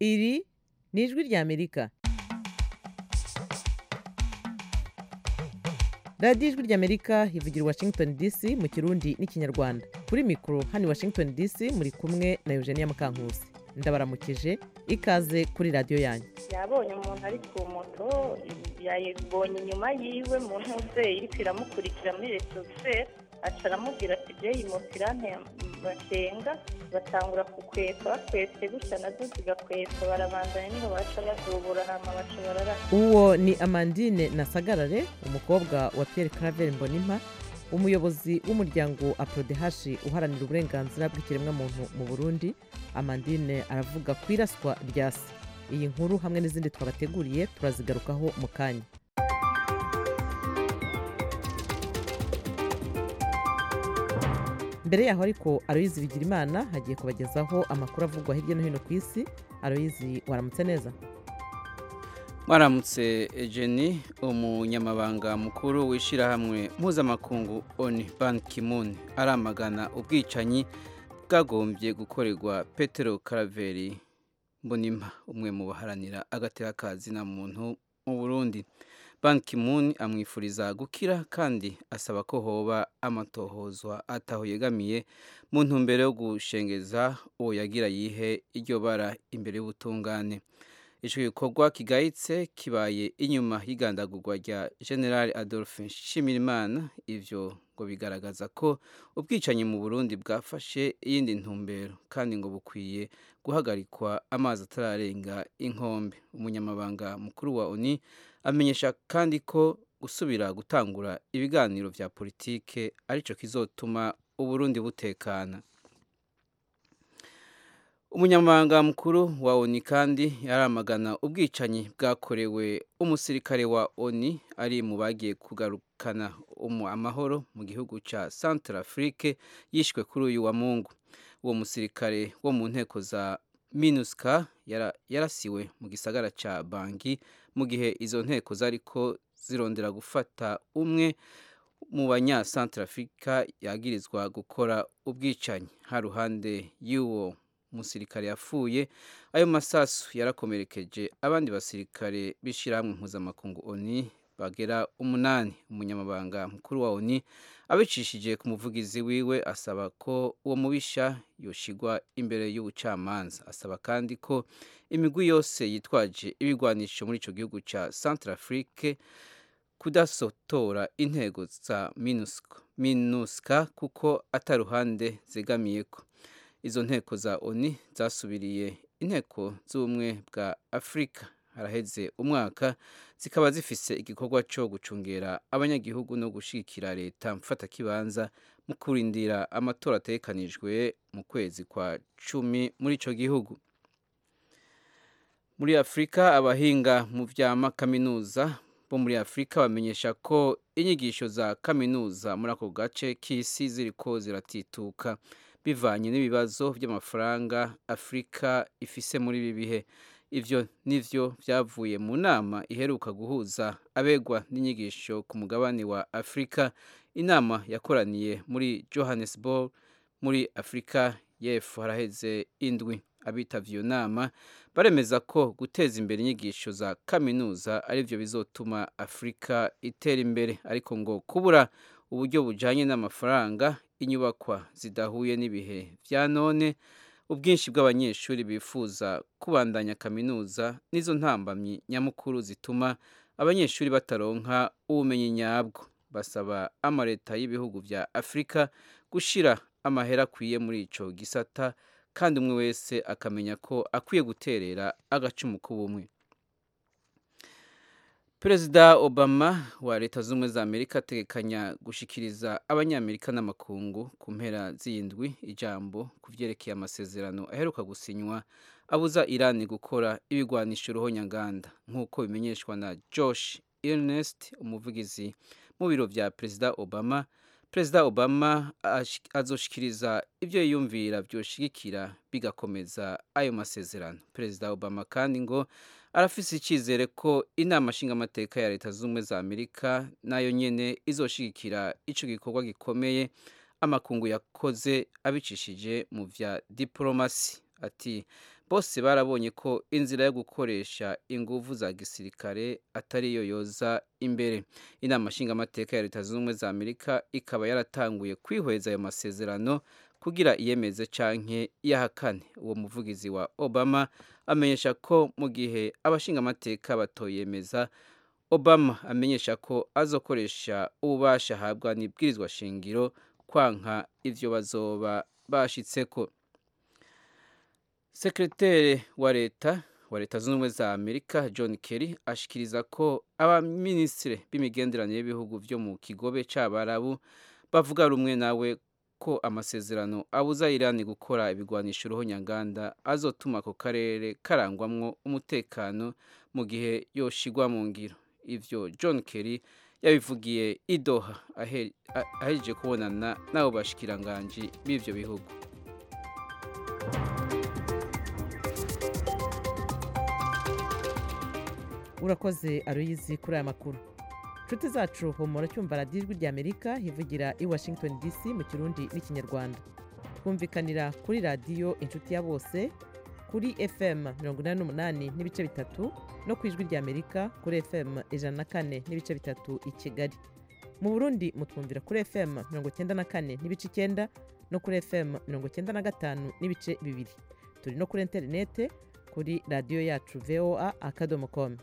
iri ni ijwi ry'amerika radiyo ijwi ry'amerika ivugira i washington dc mu kirundi n'ikinyarwanda kuri mikoro hano i washington dc muri kumwe na eugenia mukankusi ndabaramukije ikaze kuri radiyo yanyu yabonye umuntu ari ku moto yayibonye inyuma yiwe mu ntuzeye iriko iramukurikira muri retroferi aca aramubwira ati je iyi moto irantenga batangura kukweka bakwetse gutya nazo zigakweka barabandanya niho baca bazubura hama baca barara uwo ni amandine nasagarare umukobwa wa pierre claver mbonimpa umuyobozi w'umuryango aprodehashi uharanira uburenganzira bw'ikiremwamuntu mu burundi amandine aravuga ku iraswa rya se iyi nkuru hamwe n'izindi twabateguriye turazigarukaho mu kanya mbere yaho ariko aroyizi bigirimana hagiye kubagezaho amakuru avugwa hirya no hino ku isi aroyizi waramutse neza mwaramutse Jenny umunyamabanga mukuru w'ishyirahamwe mpuzamakungu oni ban kimun aramagana ubwicanyi bwagombye gukorerwa petero karaveri mbonimpa umwe mu baharanira agateka na muntu mu burundi ban kimun amwifuriza gukira kandi asaba ko hoba amatohozwa ataho yegamiye mu ntumbero yo gushengeza uwo yagira yihe iryo bara imbere y'ubutungane icyo gikorwa kigayitse kibaye inyuma y'igandagurwa rya general adolphe nshimirimana ivyo ngo bigaragaza ko ubwicanyi mu burundi bwafashe iyindi ntumbero kandi ngo bukwiye guhagarikwa amazi atararenga inkombe umunyamabanga mukuru wa oni amenyesha kandi ko gusubira gutangura ibiganiro vya politike arico kizotuma uburundi butekana umunyamabanga mukuru wa oni kandi yaramagana ubwicanyi bwakorewe umusirikare wa oni ari mu bagiye kugarukana amahoro mu gihugu cya centre afrique yishwe kuri uyu wa mungu uwo musirikare wo mu nteko za minuska yarasiwe mu gisagara cya bangi mu gihe izo nteko zariko zirondera gufata umwe mu banya centre africa yagirizwa gukora ubwicanyi ha ruhande y'uwo umusirikare yapfuye ayo masasu yarakomerekeje abandi basirikare b'ishyirahamwe mpuzamakungu oni bagera umunani umunyamabanga mukuru wa oni abicishije ku muvugizi wiwe asaba ko uwo mubisha yoshigwa imbere y'ubucamanza asaba kandi ko imigwi yose yitwaje ibigwanisho muri icyo gihugu cya centre afrique kudasotora intego za minuska kuko ataruhande zegamiyeko izo nteko za oni zasubiriye inteko z'ubumwe bwa afurika haraheze umwaka zikaba zifise igikorwa cyo gucungera abanyagihugu no gushigikira leta mfatakibanza mu kurindira amatora atekanijwe mu kwezi kwa cumi muri ico gihugu muri afurika abahinga mu vya makaminuza bo muri afurika bamenyesha ko inyigisho za kaminuza muri ako gace k'isi ziriko ziratituka bivanye n'ibibazo by'amafaranga afurika ifise muri ibi bihe ivyo nivyo vyavuye mu nama iheruka guhuza abegwa n'inyigisho ku mugabane wa afurika inama yakoraniye muri johannesburg muri afurika y'epfo haraheze indwi abitavye iyo nama baremeza ko guteza imbere inyigisho za kaminuza arivyo bizotuma afurika itera imbere ariko ngo kubura uburyo bujanye n'amafaranga inyubakwa zidahuye n'ibihe vya none ubwinshi bw'abanyeshuri bifuza kubandanya kaminuza nizo ntambamyi nyamukuru zituma abanyeshuri bataronka ubumenyi nyabwo basaba amaleta y'ibihugu vya afurika gushira amahera akwiye muri ico gisata kandi umwe wese akamenya ko akwiye guterera agacumu k'ubumwe perezida obama wa leta z'ubumwe za amerika ategekanya gushikiriza abanyamerika n'amakungu ku mpera z'indwi ijambo ku vyerekeye amasezerano aheruka gusinywa abuza irani gukora ibigwanisho ruhonyanganda nk'uko bimenyeshwa na josh ernest umuvugizi mu biro vya perezida obama perezida obama azoshikiriza ibyo yiyumvira byoshigikira bigakomeza ayo masezerano perezida obama kandi ngo arafise icyizere ko inama nshingamateka ya leta z'ubumwe za amerika nayo nyene izoshigikira ico gikorwa gikomeye amakungu yakoze abicishije mu vya diplomasi ati bose barabonye ko inzira yo gukoresha inguvu za gisirikare atari yo yoza imbere inama nshingamateka ya leta zunze ubumwe za amerika ikaba yaratanguye kwihweza ayo masezerano kugira iyemeze canke iyahakane uwo muvugizi wa obama amenyesha ko mu gihe abashingamateka batoyemeza obama amenyesha ko azokoresha ububasha ahabwa n'ibwirizwa shingiro kwanka ivyo bazoba bashitseko sekreteri wa leta wa leta zunze ubumwe za amerika john kerry ashikiriza ko abaminisitiri b'imigenderanire y'ibihugu vyo mu kigobe c'abarabu bavuga rumwe nawe ko amasezerano abuza irani gukora ibigwanisho uruhonyanganda azotuma ako karere karangwamwo umutekano mu gihe yoshigwa mu ngiro ivyo john kerry yabivugiye idoha ahejeje kubonana n'abo bashikiranganji b'ivyo bihugu urakoze aruyizi kuri aya makuru inshuti zacu humura cyumva radiyo ijwi rya amerika ivugira i washington dc mu kirundi n'ikinyarwanda twumvikanira kuri radiyo inshuti ya bose kuri fm mirongo inani n'umunani n'ibice bitatu no ku ijwi rya amerika kuri fm ijana na kane n'ibice bitatu i kigali mu burundi mutwumvira kuri fm mirongo icyenda na kane n'ibice icyenda no kuri fm mirongo icyenda na gatanu n'ibice bibiri turi no kuri interinete kuri radiyo yacu voa akadomo komu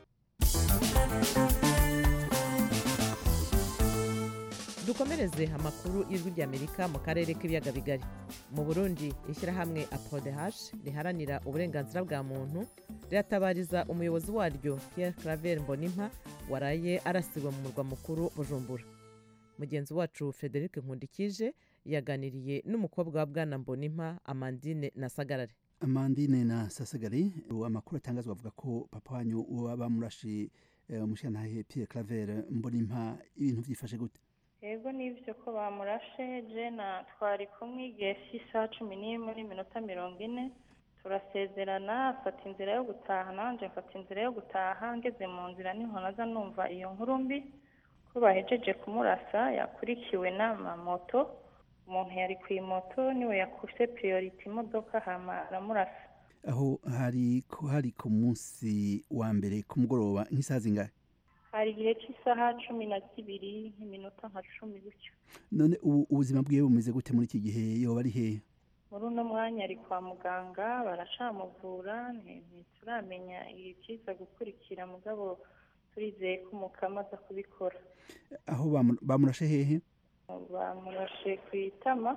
dukomereze amakuru y'ijwi ry'amerika mu karere k'ibiyaga bigari mu burundi ishyirahamwe apodehash riharanira uburenganzira bwa muntu riratabariza umuyobozi waryo pierre claver mbonimpa waraye arasiwe mu murwa mukuru bujumbura mugenzi wacu frederic nkundikije yaganiriye n'umukobwa wa bwana mbonimpa amandine na sagarare amandine na sasagari amakuru atangazwa avuga ko papa wanyu waba murashi umushyiranahe pierre claver mbonimpa ibintu byifashe gute yego nibyo ko bamurashe jena twari kumwe igihe cy'isaha cumi n'imwe n'iminota mirongo ine turasezerana afata inzira yo gutaha nanjye mfata inzira yo gutaha ngeze mu nzira niho naza numva iyo nkuru mbi ko bahejeje kumurasa yakurikiwe n'amamoto umuntu yari ku imoto niwe yakuse priority imodoka hama aramurasa aho hari hari ku munsi wa mbere ku mugoroba nk'isaha zingahe hari igihe cy'isaha cumi na zibiri nk'iminota nka cumi gutyo none ubu ubuzima bwiwe bumeze gute muri iki gihe yoba ari hehe muri uno mwanya ari kwa muganga baracamuvura ntituramenya ikiza gukurikira mugabo turizeye ko umukama aza kubikora aho bamurashe hehe bamurashe ku itama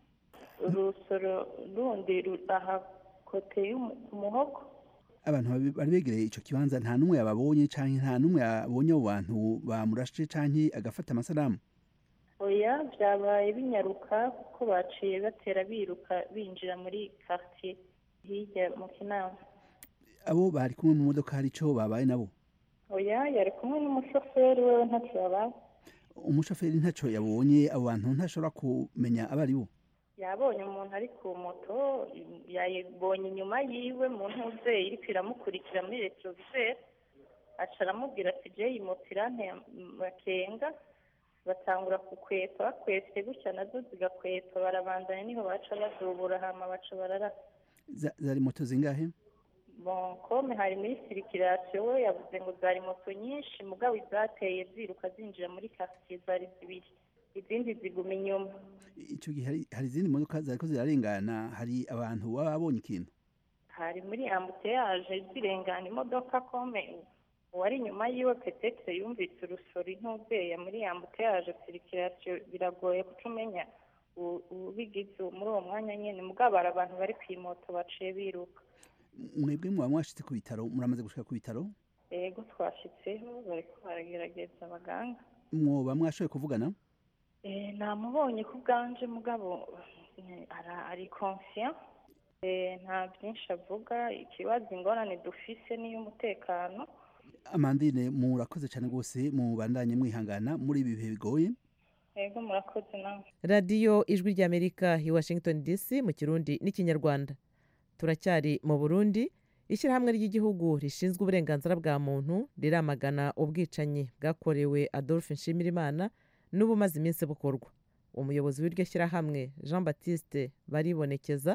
urusoro rundi aha kote y'umuhogo abantu bari begereye icyo kibanza nta n'umwe yababonye cyangwa nta n'umwe yabonye abo bantu bamurashe cyangwa agafata amasaramu oya byabaye binyaruka kuko baciye batera biruka binjira muri quartier hirya mu kinama abo bari kumwe mu modoka hari icyo babaye nabo oya yari kumwe n'umushoferi we ntacyo yabaye umushoferi ntacyo yabonye abo bantu ntashobora kumenya abo ari bo yabonye umuntu ari ku moto yayibonye inyuma yiwe mu ntuze iri iramukurikira muri retroviseur aca aramubwira ati je iyi moto irantemakenga batangura kukweta bakwese gutya nazo zigakweta barabandanya niho baca bazubura hama baca bararasa zari moto zingahe bon comme hari muri circulation we yavuze ngo zari moto nyinshi mugabo izateye ziruka zinjira muri quartier zari zibiri izindi ziguma inyuma icyo gihe hari izindi modoka zariko zirarengana hari abantu baba babonye ikintu hari muri ambuteyage zirengana imodoka kome uwari inyuma yiwe petetre yumvise urusoro intubeya muri ambuteyage sirikirasiyo biragoye kuca umenya ubigize muri uwo mwanya nyine mugabo hari abantu bari ku imoto baciye biruka mwebwe muba mwashitse ku bitaro muramaze gushika ku bitaro yego twashitseho bariko baragerageza abaganga mwoba mwashoboye kuvugana namubonye ku bwanje mugabo ari konsiya nta byinshi avuga ikibazo ingorane dufise n'iy'umutekano amandine murakoze cyane rwose mubandanye mwihangana muri ibi bihe bigoye yego murakoze nawe radiyo ijwi ry'amerika i washington dc mu kirundi n'ikinyarwanda turacyari mu burundi ishyirahamwe ry'igihugu rishinzwe uburenganzira bwa muntu riramagana ubwicanyi bwakorewe adolphe nshimirimana n'ubumaze iminsi bukorwa umuyobozi w'iryo shyirahamwe jean batiste baribonekeza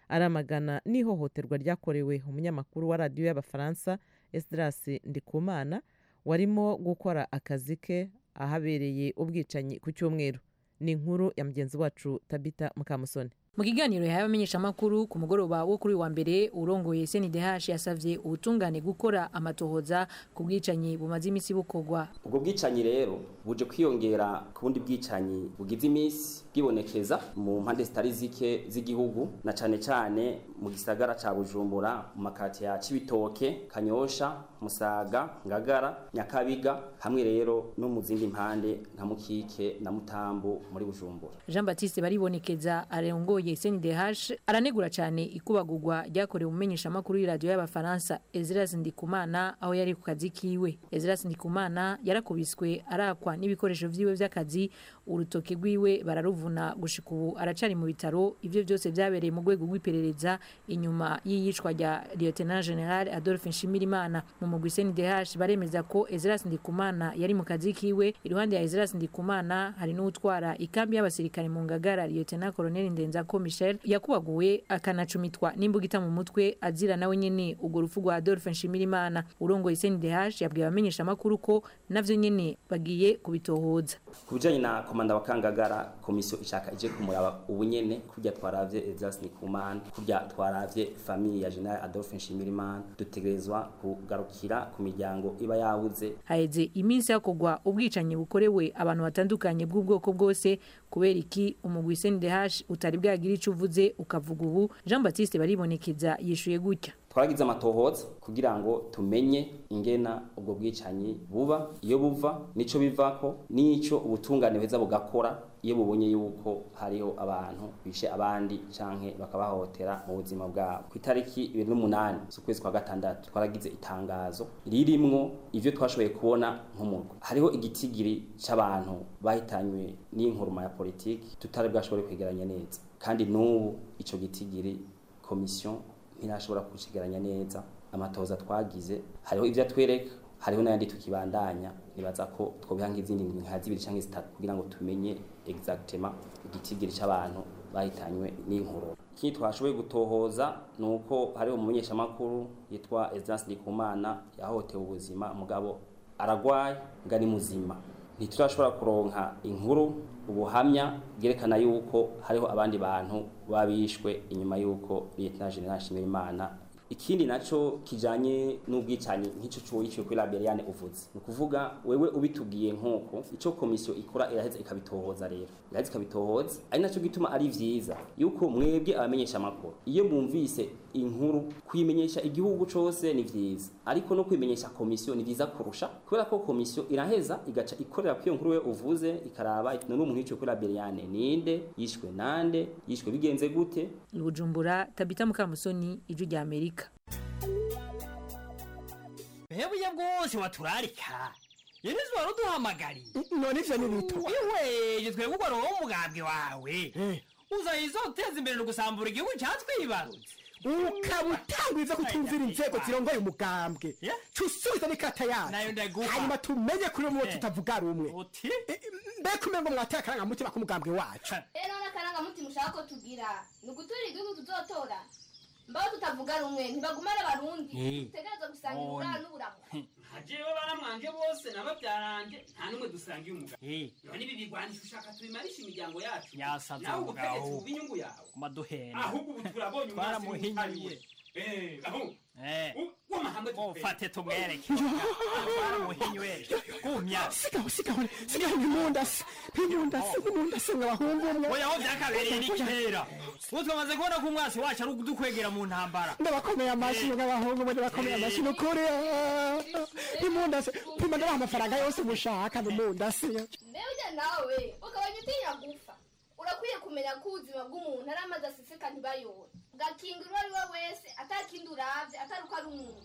aramagana n'ihohoterwa ryakorewe umunyamakuru wa radiyo y'abafaransa esdras ndikumana warimo gukora akazi ke ahabereye ubwicanyi ku cyumweru ni inkuru ya mugenzi wacu tabita mukamusoni mu kiganiro yahaye abamenyeshamakuru ku mugoroba wo kuri wa mbere urongoye sndh yasavye ubutungane gukora amatohoza ku bwicanyi bumaze iminsi bukorwa ubwo bwicanyi rero buje kwiyongera ku bundi bwicanyi bugize iminsi bwibonekeza mu mpande zitari zike z'igihugu na cane cane mu gisagara ca bujumbura mu makati ya cibitoke kanyosha musaga ngagara nyakabiga hamwe rero no mu zindi mpande nka mukike na mutambu muri bujumbura jean baptiste baribonekeza arongoye sndh aranegura cyane ikubagurwa ryakorewe umumenyeshamakuru y'iradiyo y'abafaransa ezras ndikumana aho yari ku kazi kiwe ezras ndikumana yarakubiswe arakwa n'ibikoresho vyiwe vy'akazi urutoke rwiwe bararuvuna gushika ubu aracari mu bitaro ivyo vyose vyabereye mu rwego rw'iperereza inyuma y'iyicwa rya lieutenant general adolphe nshimirimana mu mugwi sndh baremeza ko ezras ndikumana yari mu kazi kiwe iruhande ya ezras ndikumana hari n'utwara ikambi y'abasirikare mu ngagara lieutenant colonel ndenzako michel yakubaguwe akanacumitwa n'imbugita mu mutwe azira nawe nyene urwo rupfu rwa adolphe nshimirimana urongoye sndh yabwiye abamenyeshamakuru ko navyo nyene bagiye kubitohoza ku bijanye na komanda wa kangagara komisiyo ishaka ije kumuraba ubunyene kurya twaravye Ezras Ndikumana kurya twaravye famille ya General Adolphe Nshimirimana dutegerezwa kugarukira ku miryango iba yabuze haheze iminsi hakorwa ubwicanyi bukorewe abantu batandukanye bw'ubwoko bwose kubera iki umugwi sndh utari bwagira ico uvuze ukavuga ubu jean baptiste baribonekeza yishuye gutya twaragize amatohoza kugira ngo tumenye ingena ubwo bwicanyi buba iyo buva nico bivako nico ubutungane beza bugakora iyo bubonye yuko hariho abantu bishe abandi canke bakabahotera mu buzima bwabo ku itariki ibiri n'umunani z'ukwezi kwa gatandatu twaragize itangazo ririmwo ivyo twashoboye kubona nk'umurwa hariho igitigiri c'abantu bahitanywe n'inkuruma ya politiki tutari bwashobore kwegeranya neza kandi n'ubu ico gitigiri komisiyo ntirashobora kukigeranya neza amatoza twagize hariho ibyo atwereka hariho n'ayandi tukibandanya nibaza ko twobiha nk'izindi nka zibiri cyangwa zitatu kugira ngo tumenye exactement igitigiri cy'abantu bahitanywe n'inkuru ikindi twashoboye gutohoza ni uko hariho umumenyeshamakuru yitwa Ezras Ndikumana yahotewe ubuzima mugabo aragwaye ngani muzima ntiturashobora kuronka inkuru ubuhamya bwerekana yuko hariho abandi bantu babishwe inyuma yuko Lieutenant General Shimirimana ikindi naco kijanye n'ubwicanyi nk'ico cuwo yiciwe kuri Laberiane uvuze ni ukuvuga wewe ubitubwiye nk'uko ico komisiyo ikora iraheza ikabitohoza rero iraheza ikabitohoza ari naco gituma ari vyiza yuko mwebwe abamenyesha amakuru iyo mwumvise inkuru kuyimenyesha igihugu cose ni vyiza ariko no kwimenyesha komisiyo ni vyiza kurusha kubera ko komisiyo iraheza igaca ikorera kwiyo nkuru we uvuze ikaraba iti none umuntu yiciwe kuri Laberiane ninde yishwe nande yishwe bigenze gute i bujumbura tabita mukamusoni ijwi rya amerika hebuye bwose waturarika yenizo wari uduhamagariye none ivyo ni bito ihweje twebwe ugwa roho umugambwe wawe uzayizo uteza imbere no gusambura igihugu cyatwibarutse ukaba utangwiza kutumvira inzego zirongoye umugambwe Yeah. cusubiza n'ikata Nayo yacu ndaguha. hanyuma tumenye kuri umwe Eh. tutavuga rumwe uti Eh, mbega umengo mwateye akarangamutima k'umugambwe wacu rero n'akarangamutima ushaka ko tugira ni uguturira igihugu tuzotora mbaho tutavuga rumwe ntibagumane abarundi Eh. dutegereza gusangira None. uburaro n'uburamu hajewe baramwanje bose n'ababyaranje nta n'umwe dusangiye umugabo Eh, none ibi bigwanisha ushaka tubimarisha imiryango yacu Yasaze nawe umugabo. ubutegetsi buba inyungu yawe maduhena ahubwo ubu turabonye umwasi Twaramuhinyuye. w'umuhariwe Eh, aho Eh, u- w'amahanga ufate tumwereke twaramuhinywe gumya sigaho sigaho sigaho impundasi impundasi impundasi mwabahungu umwe oya aho byakabereye ni kera ubu twamaze kubona ko umwasi wacu ari udukwegera mu ntambara ndabakomeye amashyi mw'abahungu mwe ndabakomeye amashyi ni ukuri ah, impundasi pima ndabaha amafaranga yose mushaka impundasi mbere ujya nawe ukabanya utinya gupfa urakwiye kumenya ko ubuzima bw'umuntu ari amazi aseseka ntibayobore ugakinga uwo ari we wese atakindi urabye atari uko ari umuntu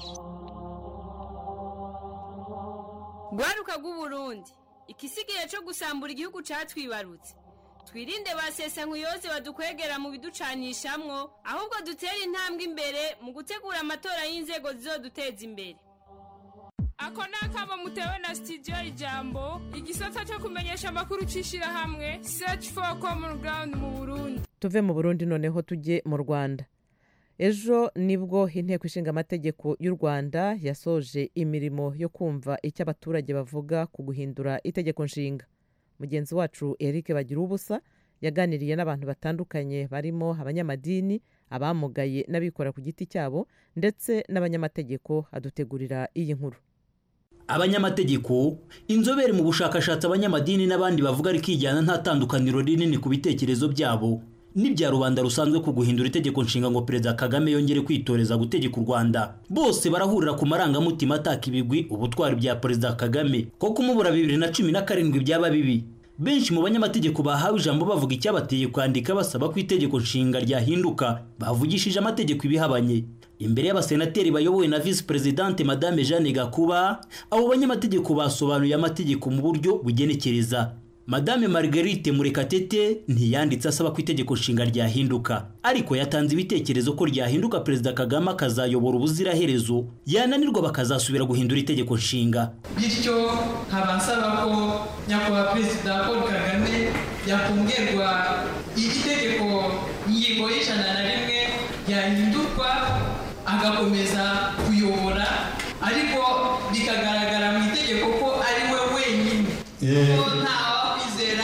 rwaruka rw'uburundi ikisigaye cyo gusambura igihugu cyatwibarutse twirinde ba sesankuyoze badukwegera mu biducanishamwo ahubwo dutere intambwe imbere mu gutegura amatora y'inzego zizoduteza imbere ako ni akamo mutewe na sitidiyo ijambo igisata cyo kumenyesha amakuru cy'ishyirahamwe search for common ground mu burundi tuve mu burundi noneho tujye mu rwanda ejo nibwo inteko ishinga amategeko y'u rwanda yasoje imirimo yo kumva icyo abaturage bavuga ku guhindura itegeko nshinga mugenzi wacu eric bagira ubusa yaganiriye n'abantu batandukanye barimo abanyamadini abamugaye n'abikora ku giti cyabo ndetse n'abanyamategeko adutegurira iyi nkuru abanyamategeko inzobere mu bushakashatsi abanyamadini n'abandi bavuga rikijyana nta tandukaniro rinini ku bitekerezo byabo n'ibya rubanda rusanzwe ku guhindura itegeko nshinga ngo perezida kagame yongere kwitoreza gutegeka u rwanda bose barahurira ku marangamutima ataka ibigwi ubutwari bya perezida kagame ko kumubura bibiri na cumi na karindwi byaba bibi benshi mu banyamategeko bahawe ijambo bavuga icyabateye kwandika basaba ko itegeko nshinga ryahinduka bavugishije amategeko ibihabanye imbere y'abasenateri bayobowe na visi perezidante madame jeanne gakuba abo banyamategeko basobanuye amategeko mu buryo bugenekereza madame marguerite murekatete ntiyanditse asaba ko itegeko nshinga ryahinduka ariko yatanze ibitekerezo ko ryahinduka perezida kagame akazayobora ubuziraherezo yananirwa bakazasubira guhindura itegeko nshinga bityo nkaba nsaba ko nyakubahwa perezida paul kagame yakongerwa itegeko ingingo y'ijana na rimwe ryahindurwa agakomeza kuyobora ariko bikagaragara mu itegeko ko ari we wenyine ko ntawakwizera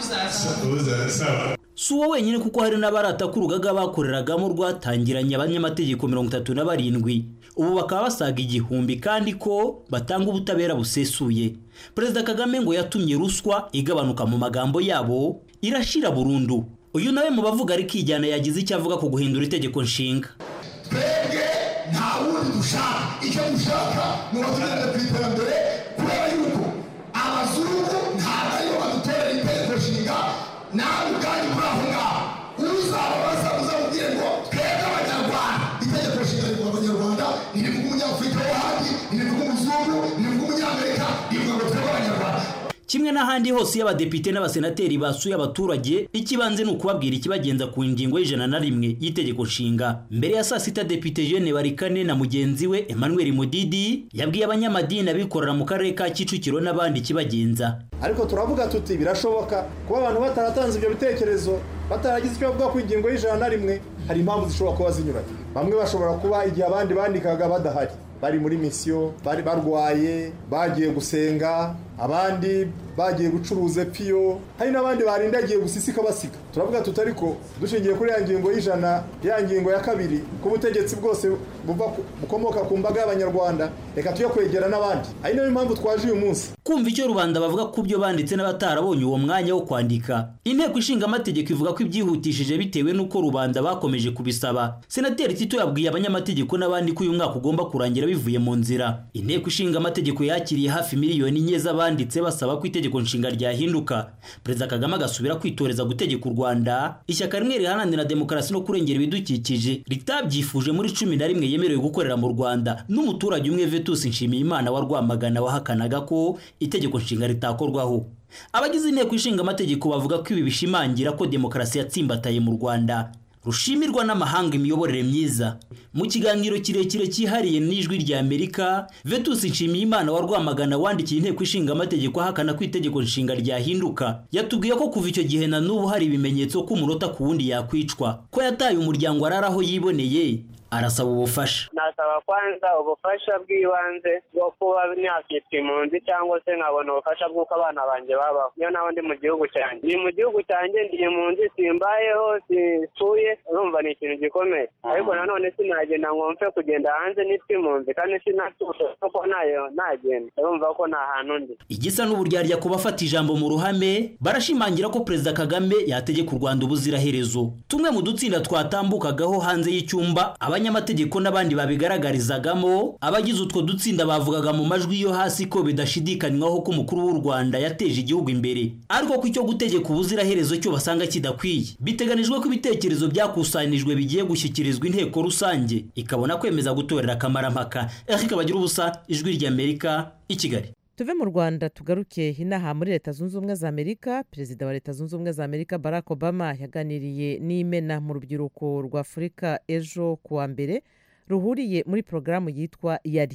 uzasaba si uwo wenyine kuko hari n'abarata ko urugaga bakoreragamo rwatangiranye abanyamategeko mirongo itatu na barindwi ubu bakaba basaga igihumbi kandi ko batanga ubutabera busesuye perezida kagame ngo yatumye ruswa igabanuka mu magambo yabo irashira burundu uyu nawe mu bavuga ari kijyana yagize icyo avuga ku guhindura itegeko nshinga twebwe nta wundi dushaka icyo dushaka ni uwatugenera ku iterambere kubera yuko abazungu ntabwo aribo badutorera itegeko nshinga nawe ubwanyu kuri aho ngaho uzababaza uzamubwire ngo twebwe abanyarwanda itegeko nshinga rivuga abanyarwanda ntirivuga umunyafurika wo handi ntirivuga umuzungu ntirivuga umunyamerika rivuga ngo twebwe abanyarwanda kimwe n'ahandi hose iyo abadepite n'abasenateri basuye abaturage ikibanze ni ukubabwira ikibagenza ku ngingo y'ijana na rimwe y'itegeko nshinga mbere ya saa sita depite jeanne barikane na mugenzi we emmanuel mudidi yabwiye abanyamadini abikorera mu karere ka kicukiro n'abandi ikibagenza ariko turavuga tuti birashoboka kuba abantu bataratanze ibyo bitekerezo bataragize icyo bavuga ku ngingo y'ijana na rimwe hari impamvu zishobora kuba zinyuranye bamwe bashobora kuba igihe abandi bandikaga badahari bari muri misiyo bari barwaye bagiye gusenga abandi bagiye gucuruza piyo hari n'abandi barindagiye gusisika basiga turavuga tuti ariko dushingiye kuri ya ngingo y'ijana ya ngingo ya kabiri ko ubutegetsi bwose bukomoka ku mbaga y'abanyarwanda reka tujye kwegera n'abandi ari nayo mpamvu twaje uyu munsi kumva icyo rubanda bavuga ku byo banditse n'abatarabonye uwo mwanya wo kwandika inteko ishinga amategeko ivuga ko ibyihutishije bitewe n'uko rubanda bakomeje kubisaba senateri tito yabwiye abanyamategeko n'abandi ko uyu mwaka ugomba kurangira bivuye mu nzira inteko ishinga amategeko yakiriye hafi miliyoni enye z'abanditse basaba ko itegeko nshinga ryahinduka perezida kagame agasubira kwitoreza gutegeka u rwanda ishyaka rimwe riharanira demokarasi no kurengera ibidukikije ritabyifuje muri cumi na rimwe yemerewe gukorera mu rwanda n'umuturage umwe vetus nshimiyimana wa rwamagana wahakanaga ko itegeko nshinga ritakorwaho abagize inteko ishinga amategeko bavuga ko ibi bishimangira ko demokarasi yatsimbataye mu rwanda rushimirwa n'amahanga imiyoborere myiza mu kiganiro kirekire cyihariye n'ijwi rya amerika vetus nshimiyimana wa rwamagana wandikiye inteko ishinga amategeko ahakana ko itegeko nshinga ryahinduka yatubwiye ko kuva icyo gihe na n'ubu hari ibimenyetso ko umunota ku wundi yakwicwa ko yataye umuryango araraho yiboneye arasaba ubufasha nasaba kwanza ubufasha bw'ibanze bwo kuba nakitwa impunzi cyangwa se nkabona ubufasha bw'uko abana banjye babaho niyo naho ndi mu gihugu cyanjye ndi mu gihugu cyanjye ndi impunzi simbayeho simpfuye urumva ni ikintu gikomeye ariko nanone sinagenda ngo mfe kugenda hanze nitwa impunzi kandi sinatuye kuko nayo nagenda urumva ko nta hantu ndi igisa n'uburyarya ku bafata ijambo mu ruhame barashimangira ko perezida kagame yategeka u rwanda ubuziraherezo tumwe mu dutsinda twatambukagaho hanze y'icyumba abanyamategeko n'abandi babigaragarizagamo abagize utwo dutsinda bavugaga mu majwi yo hasi ko bidashidikanywaho ko umukuru w'u rwanda yateje igihugu imbere ariko ko icyo gutegeka ubuziraherezo cyo basanga kidakwiye biteganijwe ko ibitekerezo byakusanijwe bigiye gushyikirizwa inteko rusange ikabona kwemeza gutorera akamarampaka eric bagira ubusa ijwi ry'amerika i kigali tuve mu rwanda tugaruke inaha muri leta zunze ubumwe za amerika perezida wa leta zunze ubumwe za amerika barack obama yaganiriye n'imena mu rubyiruko rwa afurika ejo ku wa mbere ruhuriye muri porogaramu yitwa yari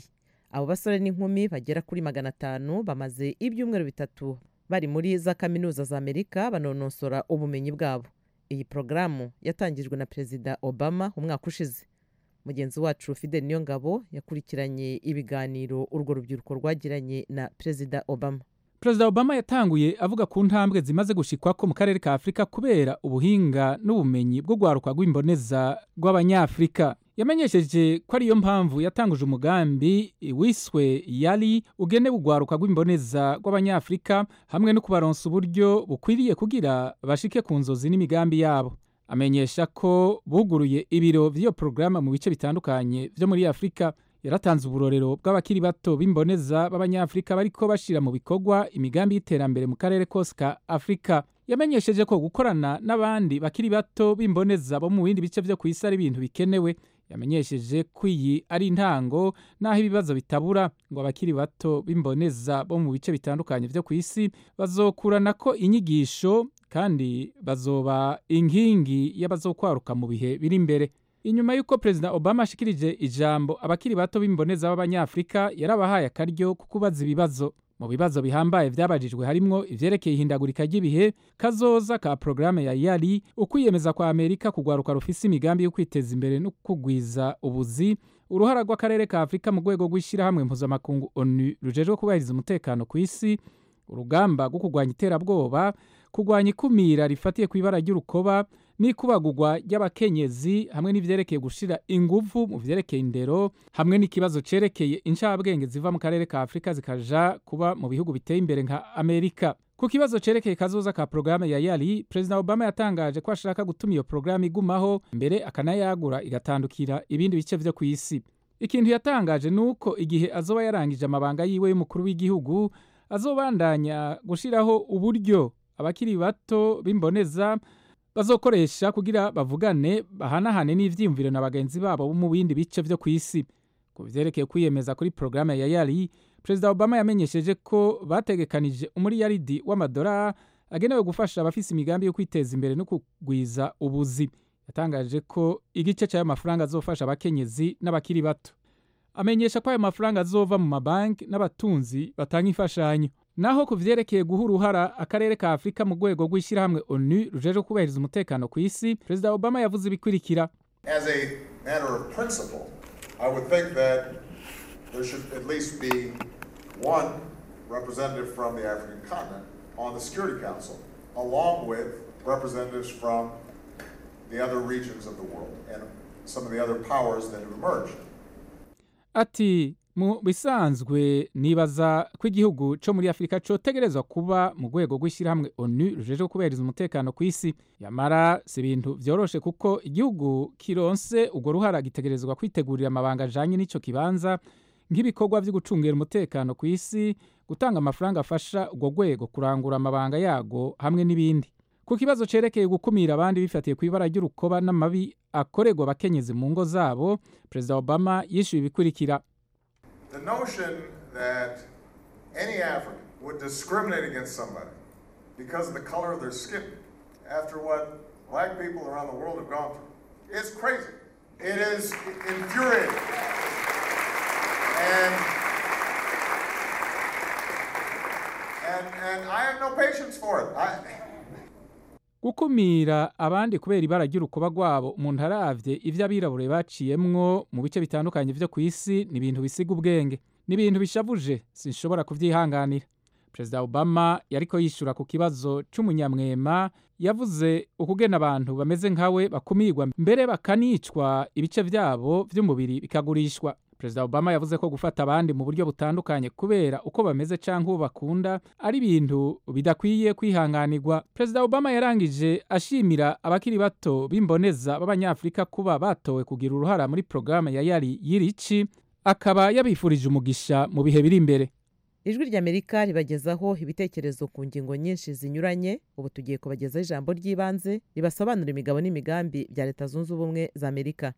abo basore n'inkumi bagera kuri magana atanu bamaze ibyumweru bitatu bari muri za kaminuza za amerika banonosora ubumenyi bwabo iyi porogaramu yatangijwe na perezida obama umwaka ushize mugenzi wacu fidel niyongabo yakurikiranye ibiganiro urwo rubyiruko rwagiranye na perezida obama perezida obama yatanguye avuga ku ntambwe zimaze gushikwako mu karere ka afurika kubera ubuhinga n'ubumenyi bwo gwaruka rw'imboneza rw'abanyafurika yamenyesheje ko ariyo mpamvu yatanguje umugambi wiswe yari ugenewe ugwaruka rw'imboneza rw'abanyafurika hamwe no kubaronsa uburyo bukwiriye kugira bashike ku nzozi n'imigambi yabo amenyesha ko buguruye ibiro by'iyo porogaramu mu bice bitandukanye byo muri afurika yaratanze uburorero bw'abakiri bato b'imboneza b'abanyafurika bariko bashira mu bikorwa imigambi y'iterambere mu karere kose ka afurika yamenyesheje ko gukorana n'abandi bakiri bato b'imboneza bo mu bindi bice byo ku isi ari ibintu bikenewe yamenyesheje ko iyi ari intango n'aho ibibazo bitabura ngo abakiri bato b'imboneza bo mu bice bitandukanye byo ku isi bazokurana ko inyigisho kandi bazoba inkingi y'abazokwaruka mu bihe biri imbere inyuma y'uko perezida obama ashikirije ijambo abakiri bato b'imboneza b'abanyafurika yarabahaye akaryo ko kubaza ibibazo mu bibazo bihambaye byabajijwe harimwo ivyerekeye ihindagurika ry'ibihe kazoza ka porogaramu ya yari ukwiyemeza kwa amerika kugwaruka rufise imigambi yo kwiteza imbere no kugwiza ubuzi uruhara rw'akarere ka afurika mu rwego rw'ishyirahamwe mpuzamakungu onu rujejwe kubahiriza umutekano ku isi urugamba rwo kurwanya iterabwoba kurwanya ikumira rifatiye ku ibara ry'urukoba n'ikubagurwa ry'abakenyezi hamwe n'ivyerekeye gushira inguvu mu vyerekeye indero hamwe n'ikibazo cerekeye incabwenge ziva mu karere ka afurika zikaja kuba mu bihugu biteye imbere nka amerika ku kibazo cerekeye kazoza ka porogaramu ya yari perezida obama yatangaje ko ashaka gutuma iyo porogaramu igumaho mbere akanayagura igatandukira ibindi bice vyo ku isi ikintu yatangaje ni uko igihe azoba yarangije amabanga yiwe y'umukuru w'igihugu azobandanya gushiraho uburyo abakiri bato b'imboneza bazokoresha kugira bavugane bahanahane n'ivyiyumviro na bagenzi babo bo mu bindi bice vyo ku isi ku vyerekeye kwiyemeza kuri porogaramu ya yari perezida obama yamenyesheje ko bategekanije umuriyaridi w'amadolari agenewe gufasha abafise imigambi yo kwiteza imbere no kugwiza ubuzi yatangaje ko igice cy'ayo mafaranga azofasha abakenyezi n'abakiri bato amenyesha ko ayo mafaranga azova mu mabanki n'abatunzi batanga imfashanyo naho ku vyerekeye guha uruhara akarere ka afurika mu rwego rw'ishyirahamwe onu rujejwe kubahiriza umutekano ku isi perezida obama yavuze ibikurikira As a matter of principle, I would think that there should at least be one representative from the African continent on the Security Council, along with representatives from the other regions of the world and some of the other powers that have emerged. ati mu bisanzwe nibaza ko igihugu cyo muri afurika cotegerezwa kuba mu rwego rw'ishyirahamwe onu rujejwe kubahiriza umutekano ku isi yamara si ibintu vyoroshe kuko igihugu kironse urwo ruhara gitegerezwa kwitegurira amabanga ajanye n'ico kibanza nk'ibikorwa vyo gucungira umutekano ku isi gutanga amafaranga afasha urwo rwego kurangura amabanga yago hamwe n'ibindi ku kibazo cerekeye gukumira abandi bifatiye ku ibara ry'urukoba n'amabi akorerwa abakenyezi mu ngo zabo perezida obama yishyuye ibikurikira The notion that any African would discriminate against somebody because of the color of their skin after what black people around the world have gone through is crazy. It is infuriating. And, and, and I have no patience for it. I, gukumira abandi kubera ibara ry'urukoba rwabo umuntu aravye ivyo abirabure baciyemwo mu bice bitandukanye vyo ku isi ni ibintu bisiga ubwenge ni ibintu bishavuje sinshobora kuvyihanganira perezida obama yariko yishura ku kibazo c'umunyamwema yavuze ukugena abantu bameze nkawe bakumirwa mbere bakanicwa ibice vyabo vy'umubiri bikagurishwa perezida obama yavuze ko gufata abandi mu buryo butandukanye kubera uko bameze canke uwo bakunda ari ibintu bidakwiye kwihanganirwa perezida obama yarangije ashimira abakiri bato b'imboneza b'abanyafurika kuba batowe kugira uruhara muri porogaramu ya yari yirici akaba yabifurije umugisha mu bihe biri imbere ijwi ry'amerika ribagezaho ibitekerezo ku ngingo nyinshi zinyuranye ubu tugiye kubagezaho ijambo ry'ibanze ribasobanura imigabo n'imigambi bya leta zunze ubumwe za amerika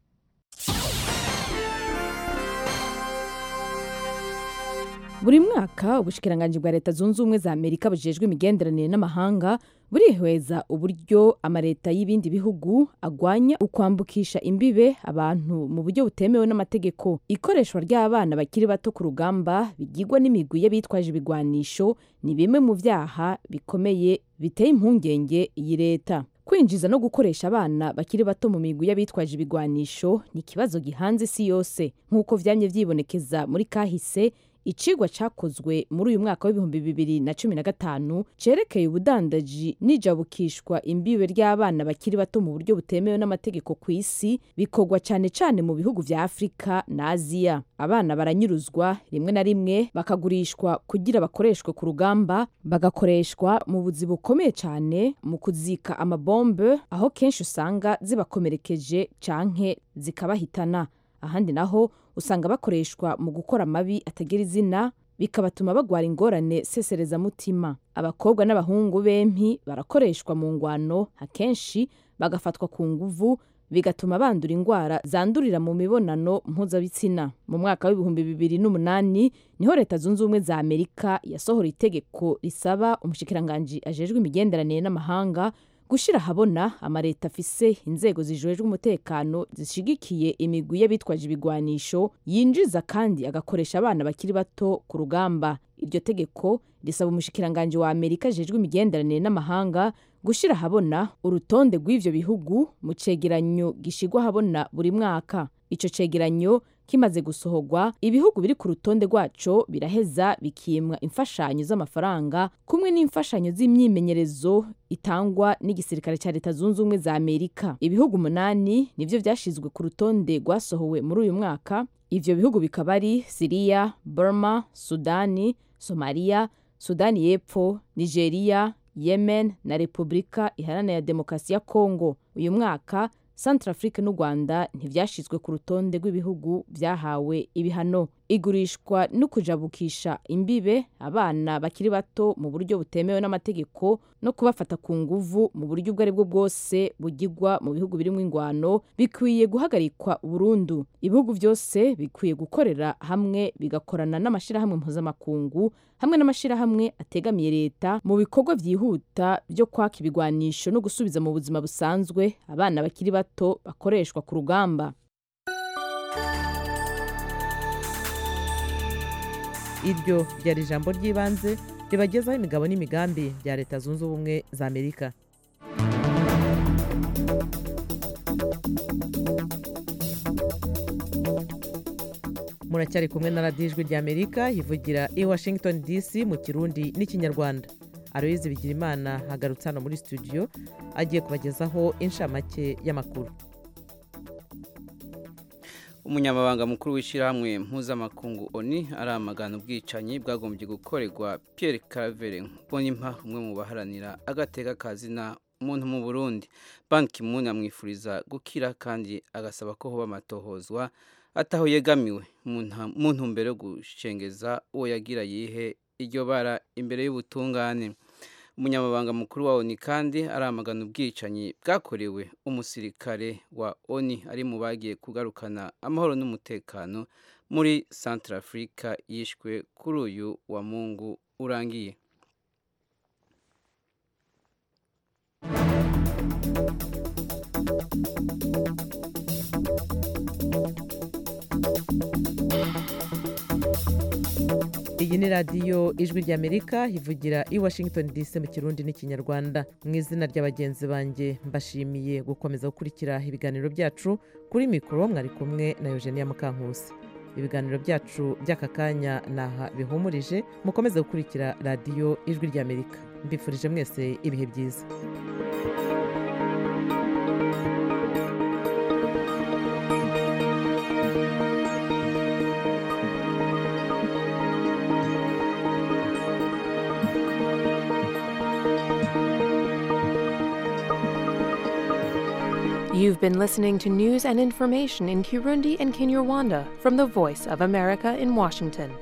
buri mwaka ubushikiranganji bwa leta zunze ubumwe za amerika bujejwe imigenderanire n'amahanga burihweza uburyo amaleta y'ibindi bihugu agwanya ukwambukisha imbibe abantu mu buryo butemewe n'amategeko ikoreshwa ry'abana bakiri bato ku rugamba bigirwa n'imigwi y'abitwaje ibigwanisho ni bimwe mu vyaha bikomeye biteye impungenge iyi leta kwinjiza no gukoresha abana bakiri bato mu migwi y'abitwaje ibigwanisho ni ikibazo gihanze isi yose nk'uko vyamye vyibonekeza muri kahise icigwa cakozwe muri uyu mwaka w'ibihumbi bibiri na cumi na gatanu cerekeye ubudandaji n'ijabukishwa imbibe ry'abana bakiri bato mu buryo butemewe n'amategeko ku isi bikorwa cane cane mu bihugu vya afurika na aziya abana baranyuruzwa rimwe na rimwe bakagurishwa kugira bakoreshwe ku rugamba bagakoreshwa mu buzi bukomeye cane mu kuzika amabombe aho kenshi usanga zibakomerekeje canke zikabahitana ahandi naho usanga bakoreshwa mu gukora amabi atagira izina bikabatuma bagwara ingorane seserezamutima abakobwa n'abahungu bempi barakoreshwa mu ngwano akenshi bagafatwa ku nguvu bigatuma bandura indwara zandurira mu mibonano mpuzabitsina mu mwaka w'ibihumbi bibiri n'umunani niho leta zunze ubumwe za amerika yasohora itegeko risaba umushikiranganji ajejwe imigenderanire n'amahanga gushira ahabona amaleta afise inzego zijejwe umutekano zishigikiye imigwi y'abitwaje ibigwanisho yinjiza kandi agakoresha abana bakiri bato ku rugamba iryo tegeko risaba umushikiranganji wa amerika ajejwe imigenderanire n'amahanga gushira ahabona urutonde rw'ivyo bihugu mu cegeranyo gishigwa ahabona buri mwaka ico cegeranyo kimaze gusohorwa ibihugu biri ku rutonde rwaco biraheza bikimwa imfashanyo z'amafaranga kumwe n'imfashanyo z'imyimenyerezo itangwa n'igisirikare cya leta zunze ubumwe za amerika ibihugu umunani nivyo vyashizwe ku rutonde rwasohowe muri uyu mwaka ivyo bihugu bikaba ari siriya burma sudani somaliya sudani y'epfo nigeria yemen na repubulika iharanira demokarasi ya kongo uyu mwaka Centrafrique n'u Rwanda ntivyashizwe ku rutonde rw'ibihugu vyahawe ibihano igurishwa no kujabukisha imbibe abana bakiri bato mu buryo butemewe n'amategeko no kubafata ku nguvu mu buryo ubwo aribwo bwose bugirwa mu bihugu birimo ingwano bikwiye guhagarikwa burundu ibihugu byose bikwiye gukorera hamwe bigakorana n'amashirahamwe mpuzamakungu hamwe n'amashirahamwe ategamiye leta mu bikorwa vyihuta byo kwaka ibigwanisho no gusubiza mu buzima busanzwe abana bakiri bato bakoreshwa ku rugamba iryo ryari ijambo ry'ibanze ribagezaho imigabo n'imigambi bya leta zunze ubumwe za amerika muracyari kumwe na radiyo ijwi rya amerika ivugira i washington dc mu kirundi n'ikinyarwanda aroyizi bigirimana hagarutse hano muri studio agiye kubagezaho inshamake y'amakuru umunyamabanga mukuru w'ishyirahamwe mpuzamakungu oni aramagana ubwicanyi bwagombye gukorerwa Pierre Claver Mbonimpa umwe mu baharanira agateka kazina umuntu mu Burundi Ban Ki-moon amwifuriza gukira kandi agasaba ko hoba amatohozwa ataho yegamiwe mu ntumbero yo gushengeza uwo yagira yihe iryo bara imbere y'ubutungane umunyamabanga mukuru wa oni kandi aramagana ubwicanyi bwakorewe umusirikare wa oni ari mu bagiye kugarukana amahoro n'umutekano muri centre africa yishwe kuri uyu wa mungu urangiye iyi ni radiyo ijwi ry'amerika ivugira i washington dc mu kirundi n'ikinyarwanda mu izina rya bagenzi banjye mbashimiye gukomeza gukurikira ibiganiro byacu kuri mikoro mwari kumwe na eugenia mukankusi ibiganiro byacu by'aka kanya ni aha bihumurije mukomeze gukurikira radiyo ijwi ry'amerika mbifurije mwese ibihe byiza You've been listening to news and information in Kirundi and Kinyarwanda from the Voice of America in Washington.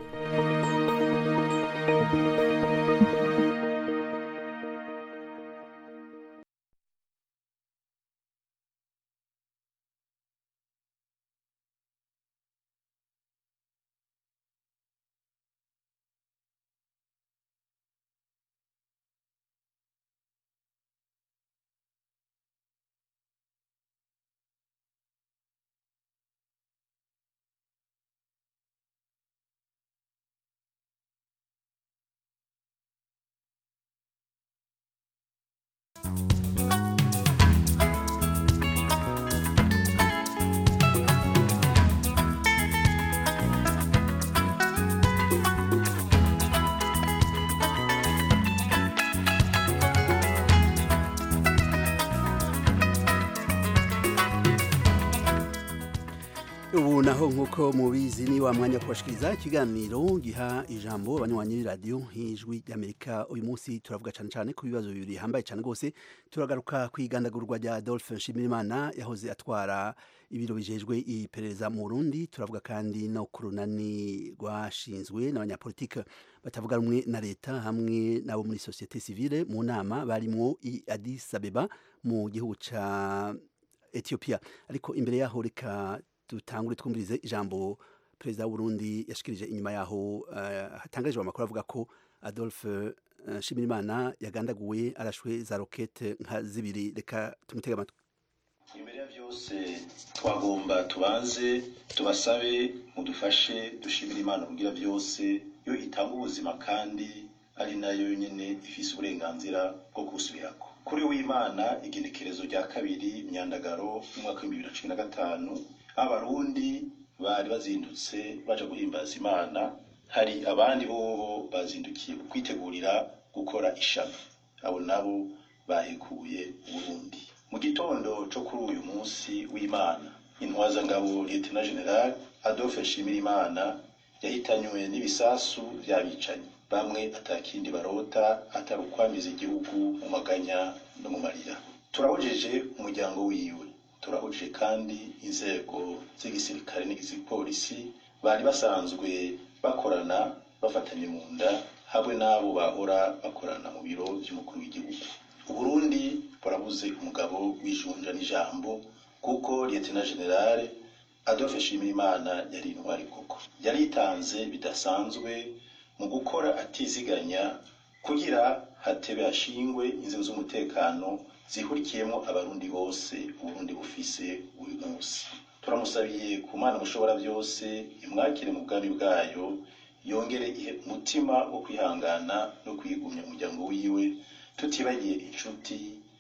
ubu naho nk'uko mubizi ni wa mwanya wo kubashikiriza ikiganiro giha ijambo abanywanyi b'iradiyo nk'ijwi ry'amerika uyu munsi turavuga cyane cyane ku bibazo bibiri bihambaye cyane rwose turagaruka ku igandagurwa rya adolphe nshimirimana yahoze atwara ibiro bijejwe iperereza mu burundi turavuga kandi no ku runani rwashinzwe n'abanyapolitike batavuga rumwe na leta hamwe n'abo muri sosiyete sivile mu nama barimwo i addis abeba mu gihugu ca ethiopia ariko imbere yaho reka dutangure twumvirize ijambo perezida w'uburundi yashikirije inyuma yaho uh, hatangarijwe amakuru avuga ko adolphe uh, nshimirimana yagandaguwe arashwe za rokete nka zibiri reka tumutege amatwi imbere ya byose twagomba tubanze tubasabe mudufashe dushimire imana kugira byose yo itanga ubuzima kandi ari nayo nyine ifise uburenganzira bwo kubusubirako kuri w'imana igenekerezo rya kabiri myandagaro umwaka w'ibihumbi bibiri na cumi na gatanu abarundi bari bazindutse baje guhimbaza imana hari abandi bobo bazindukiye kwitegurira gukora ishami abo nabo bahekuye uburundi mu gitondo cyo kuri uyu munsi w'imana intwazangabo lieutenant general adolphe nshimirimana yahitanywe n'ibisasu by'abicanyi bamwe atakindi barota atari ukwamiza igihugu mu maganya no mu marira turahojeje umuryango wiwe turahuje kandi inzego z'igisirikare n'igipolisi bari basanzwe bakorana bafatanye mu nda hamwe n'abo bahora bakorana mu biro by'umukuru w'igihugu uburundi burabuze umugabo w'ijunja n'ijambo kuko lieutenant generale adolphe nshimirimana yari intwari koko yaritanze bidasanzwe mu gukora atiziganya kugira hatebe hashingwe inzego z'umutekano zihurikiyemo abarundi bose uburundi bufise uyu munsi turamusabiye ku mana mushobora byose imwakire mu bwami bwayo yongere ihe umutima wo kwihangana no kwigumya umuryango wiwe tutibagiye inshuti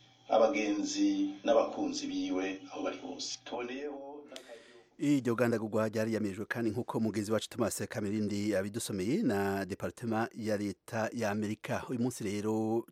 abagenzi n'abakunzi biwe aho bari hose tuboneyeho iryo gandagurwa ryari yamirijwe kandi nk'uko mugenzi wacu Thomas Kamirindi yabidusomeye na departement ya leta ya Amerika uyu munsi rero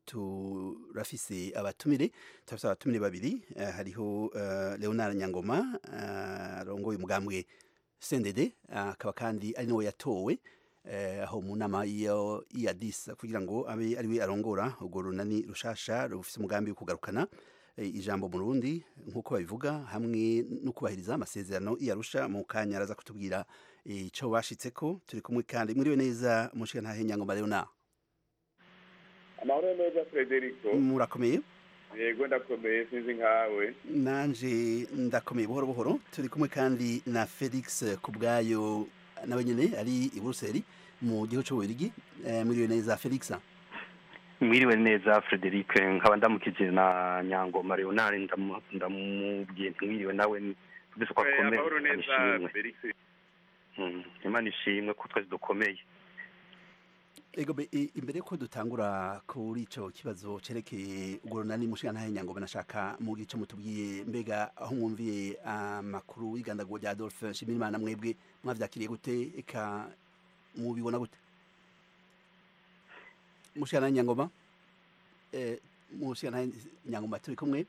turafise abatumire turafise abatumire babiri uh, hariho uh, Leonard Nyangoma arongoye uh, umugambwe CNDD akaba kandi ari nawe yatowe aho mu nama iyo Addis kugira ngo abe ariwe arongora urwo runani rushasha rufise umugambi wo kugarukana ijambo mu Burundi nk'uko babivuga hamwe no kubahiriza amasezerano iyarusha mu kanya araza kutubwira icyo bashitseko turi kumwe kandi mwiriwe neza mushika ntahe nyangoma Leonard amahoro neza Frederico murakomeye yego ndakomeye sinzi nkawe nanje ndakomeye buhoro buhoro turi kumwe kandi na Felix kubwayo nawe nyene ari i Buruseli mu gihugu cy'Ububiligi mwiriwe neza Felix mwiriwe neza Frederic nkaba ndamukije na Nyangoma Leonard ndamubwiye mwiriwe nawe twese ko akomeye amahoro neza Felix Imana ishimwe ko twese dukomeye Ego be imbere ko dutangura kuri ico kibazo cerekeye ugorona ni mushika ntahe Nyangoma nashaka mu gice mutubwiye mbega aho mwumviye amakuru y'igandagwa rya Adolphe Nshimirimana mwebwe mwavyakiriye gute eka mubibona gute mushana nyangoma eh mushana nyangoma turi kumwe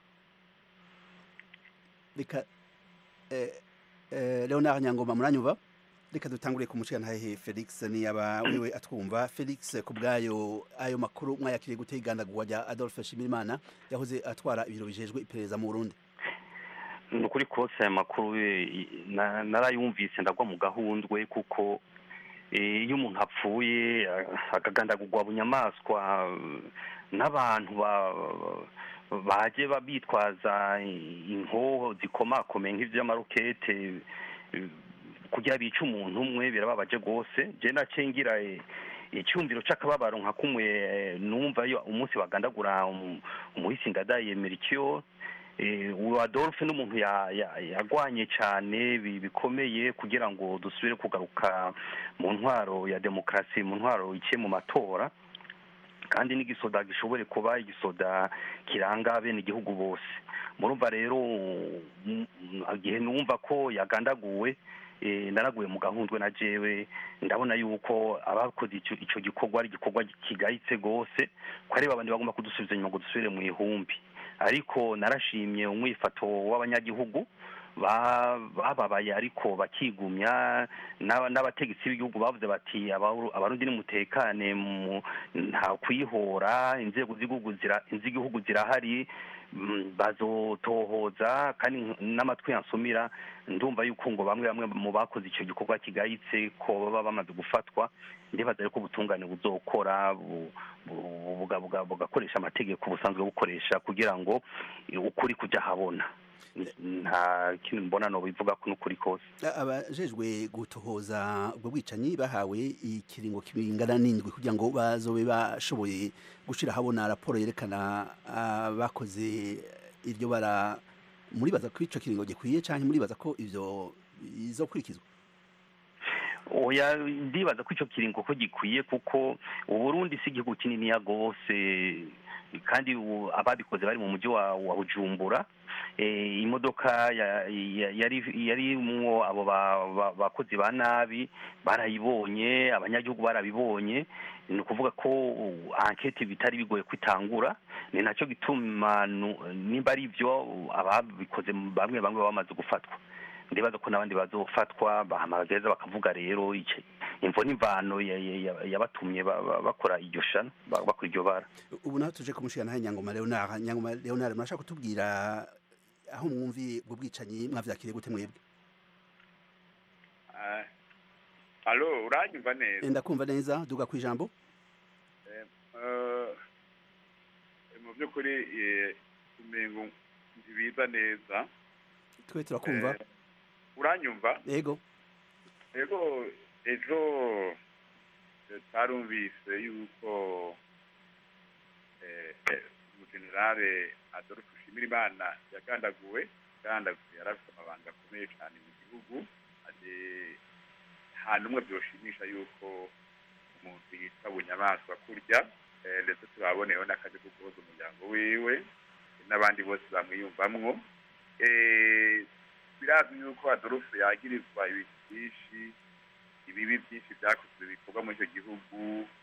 reka eh, eh Leonard nyangoma muranyuva reka dutangure ku mushana hehe Felix ni aba wiwe atwumva Felix kubgayo ayo makuru mwayakiriye gute igandagwa rya Adolphe Shimirimana yahoze atwara ibiro bijejwe iperereza mu Burundi nukuri kose aya makuru narayumvise ndagwa mu gahundwe kuko iyo umuntu apfuye akagandagurwa bunyamaswa n'abantu baje bitwaza inkoho zikomakomeye nk'ivy'amarokete kugira bice umuntu umwe birababaje rwose je nacengira icyumviro c'akababaro nka kumwe numva iyo umunsi bagandagura umuhisi ngadaye Melchior uwo adolphe n'umuntu yagwanye cyane bikomeye kugira ngo dusubire kugaruka mu ntwaro ya demokarasi mu ntwaro iciye mu matora kandi n'igisoda gishobore kuba igisoda kiranga bene igihugu bose murumva rero igihe numva ko yagandaguwe naraguye mu gahundwe na jewe ndabona yuko abakoze icyo gikorwa ari igikorwa kigayitse rwose ko ari babandi bagomba kudusubiza inyuma ngo dusubire mu ihumbi ariko narashimye umwifato w'abanyagihugu ba- bababaye ariko bakigumya n'aba- n'abategetsi b'igihugu bavuze bati "Abaru- abarundi nimutekane mu- nta kwihora inzego z'igihugu zira- z'igihugu zirahari mm, bazotohoza kandi n'amatwi yansumira ndumva yuko ngo bamwe bamwe mu bakoze icyo gikorwa kigayitse ko baba bamaze gufatwa ndibaza yuko ubutungane buzokora bu- bu- buga- buga- bugakoresha amategeko busanzwe bukoresha kugira ngo ukuri kujya ahabona nta kintu mbona no bivuga ko n'ukuri kose abajejwe gutohoza ubwo bwicanyi bahawe ikiringo kibingana n'indwi kugira ngo bazobe bashoboye gushira habona raporo yerekana abakoze iryo bara muribaza ko ico kiringo gikwiye canke muribaza ko ivyo bizokurikizwa oya ndibaza ko icyo kiringo ko gikwiye kuko uburundi si igihugu kininiya rwose kandi ubu ababikoze bari mu mujyi wa wa bujumbura Eh, imodoka ya- ya- yari yarimwo abo ba- ba- bakozi ba nabi barayibonye abanyagihugu barabibonye ni ukuvuga ko uh, ankete bitari bigoye kwitangura ni nacyo gituma nu- nimba ari byo ababikoze bamwe bamwe baba bamaze gufatwa ndibaza ko n'abandi bazofatwa bahamagaza bakavuga rero iki imvo n'imvano ya- ya- ya- yabatumye ba- ba- bakora iryo shano ba- bakora iryo bara ubu naho tuje kumushikana nyangoma Leonard nyangoma Leonard murashaka kutubwira aho mwumviye ubwo bwicanyi mwavyakiriye gute mwebwe Ah, alo uranyumva neza ndakumva neza duga ku ijambo Eh, eh, mu by'ukuri eh, umengo ntibiza neza twe turakumva Eh, uranyumva yego yego ejo eh, twarumvise yuko eh, eh, umujenerale adolphe nshimirimana yagandaguwe yagandaguwe yari afite amabanga akomeye cyane mu gihugu ati nta n'umwe byoshimisha yuko umuntu yitwa bunyamaswa kurya eh, ndetse turaboneyeho n'akazi ko guhuza umuryango wiwe n'abandi bose bamwiyumvamwo Eh, birazwi yuko adolphe yagirizwa ibintu byinshi ibibi byinshi byakozwe bikorwa muri icyo gihugu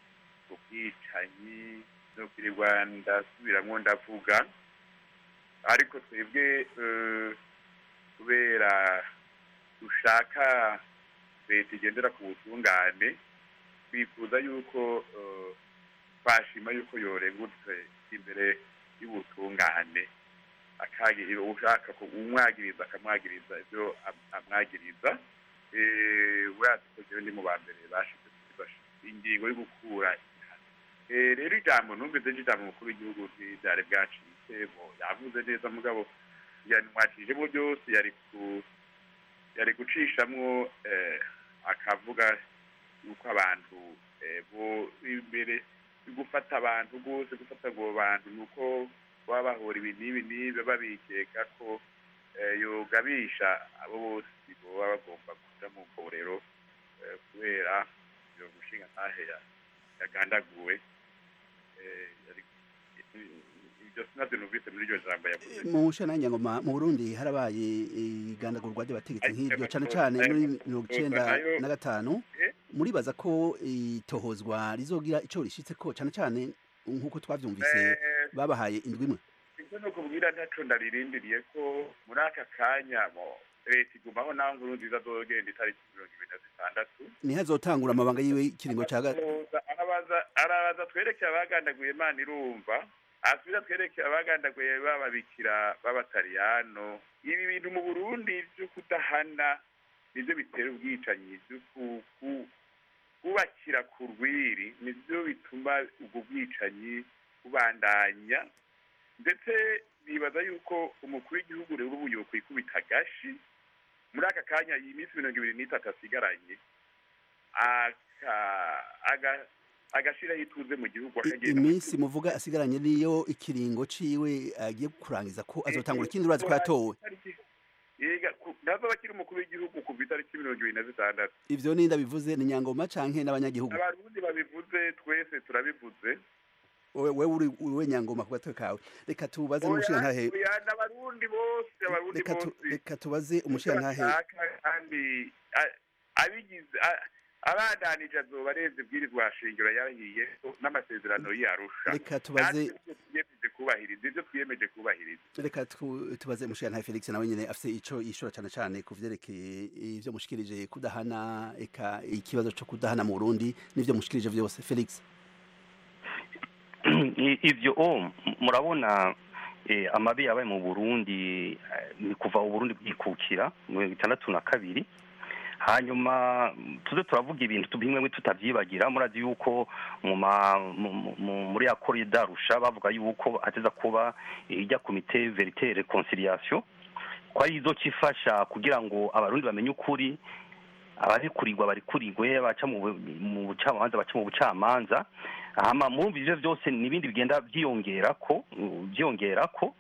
ubwicanyi no kwirirwa ndasubiramwo ndavuga ariko twebwe eh, kubera dushaka leta igendera ku butungane twifuza yuko eh, twashima yuko yorengutse imbere y'ubutungane akagira ushaka ko umwagiriza akamwagiriza ibyo am- amwagiriza eh, urazi ko jewe ndi mu ba mbere bashize kuzifasha ingingo yo gukura ibihano. Eh, rero ijambo numvise ry'ijambo mukuru w'igihugu ryari bwacitse bo yavuze neza mugabo yanwacishemo byose yari ku yari gucishamwo eh, akavuga yuko abantu eh, bo imbere yo gufata abantu rwose gufata abo bantu ni uko baba bahora ibi n'ibi n'ibi babikeka ko eh, yogabisha abo bose baba bagomba kuja mu mborero eh, kubera iyo mushinga ntahe ya- yagandaguwe eh, yari- ibyo sinavyo numvise muri iryo jambo yavuze mu nshana nyangoma mu Burundi harabaye igandagurwa ry'abategetsi nk'iryo cane cane muri mirongo icenda na gatanu muribaza ko itohozwa rizogira ico rishitse ko cane cane nk'uko twavyumvise babahaye indwi imwe icyo ni ukubwira ntaco ndaririndiriye ko muri aka kanya mo leta igumaho naho nkuru nziza azogenda itariki mirongo ibiri na zitandatu ntihazotangura amabanga yiwe ikiringo ca ga- Araza- arabaza arabaza twerekeye abagandaguye imana irumva asubira twerekeye abagandaguye b'ababikira b'abatariyano ibi bintu mu burundi vyo kudahana nivyo bitera ubwicanyi vyo ku- ku- kubakira ku rwiri nivyo bituma ubwo bwicanyi bubandanya ndetse bibaza yuko umukuru w'igihugu rero ubu yokwikubita agashi muri aka kanya iyi minsi mirongo ibiri n'itatu asigaranye aka- aga- agashiraho ituze mu gihugu I- akagenda iminsi muvuga asigaranye niyo ikiringo ciwe agiye kurangiza ko azotangura ikindi urazi ko yatowe yega ku- ntazaba akiri umukuru w'igihugu kuva itariki mirongo ibiri na zitandatu ivyo ninda bivuze ni nyangoma canke n'abanyagihugu abarundi babivuze twese turabivuze wewe wewe uri uri nyangoma ku gatwe kawe reka tubaze umushirantahe oya n'abarundi bose abarundi reka tu- bose reka tubaze umushirantahe bashaka kandi a- abigize a- abadanije azoba arenze ibwirizwa shingiro yarahiye n'amasezerano y'arusha Reka tubaze- tugiyeje kubahiriza kubahiriza ivyo twiyemeje kubahiriza reka tu- tubaze mushiyantahe felix nawe nyine afite ico yishura cyane cyane ku vyerekeye ivyo mushikirije kudahana eka ikibazo co kudahana mu burundi n'ivyo mushikirije vyose felix I- ivyo o m- murabona eh, amabi yabaye mu burundi eh, ni kuva uburundi bwikukira mu mirongo itandatu na kabiri hanyuma mm, tuze turavuga ibintu tu- bimwe bimwe tutavyibagira murazi yuko mu ma- mu- mu- mu- muri ya korida rusha bavuga yuko hateza kuba eh, ijya komite verite reconciliation ko ari izo cifasha kugira ngo abarundi bamenye ukuri abarikurirwa barikurirwe baca mu bu- mu bucamanza baca mu bucamanza hama murumva ivyo vyose n'ibindi bigenda vyiyongerako uh, vyiyongerako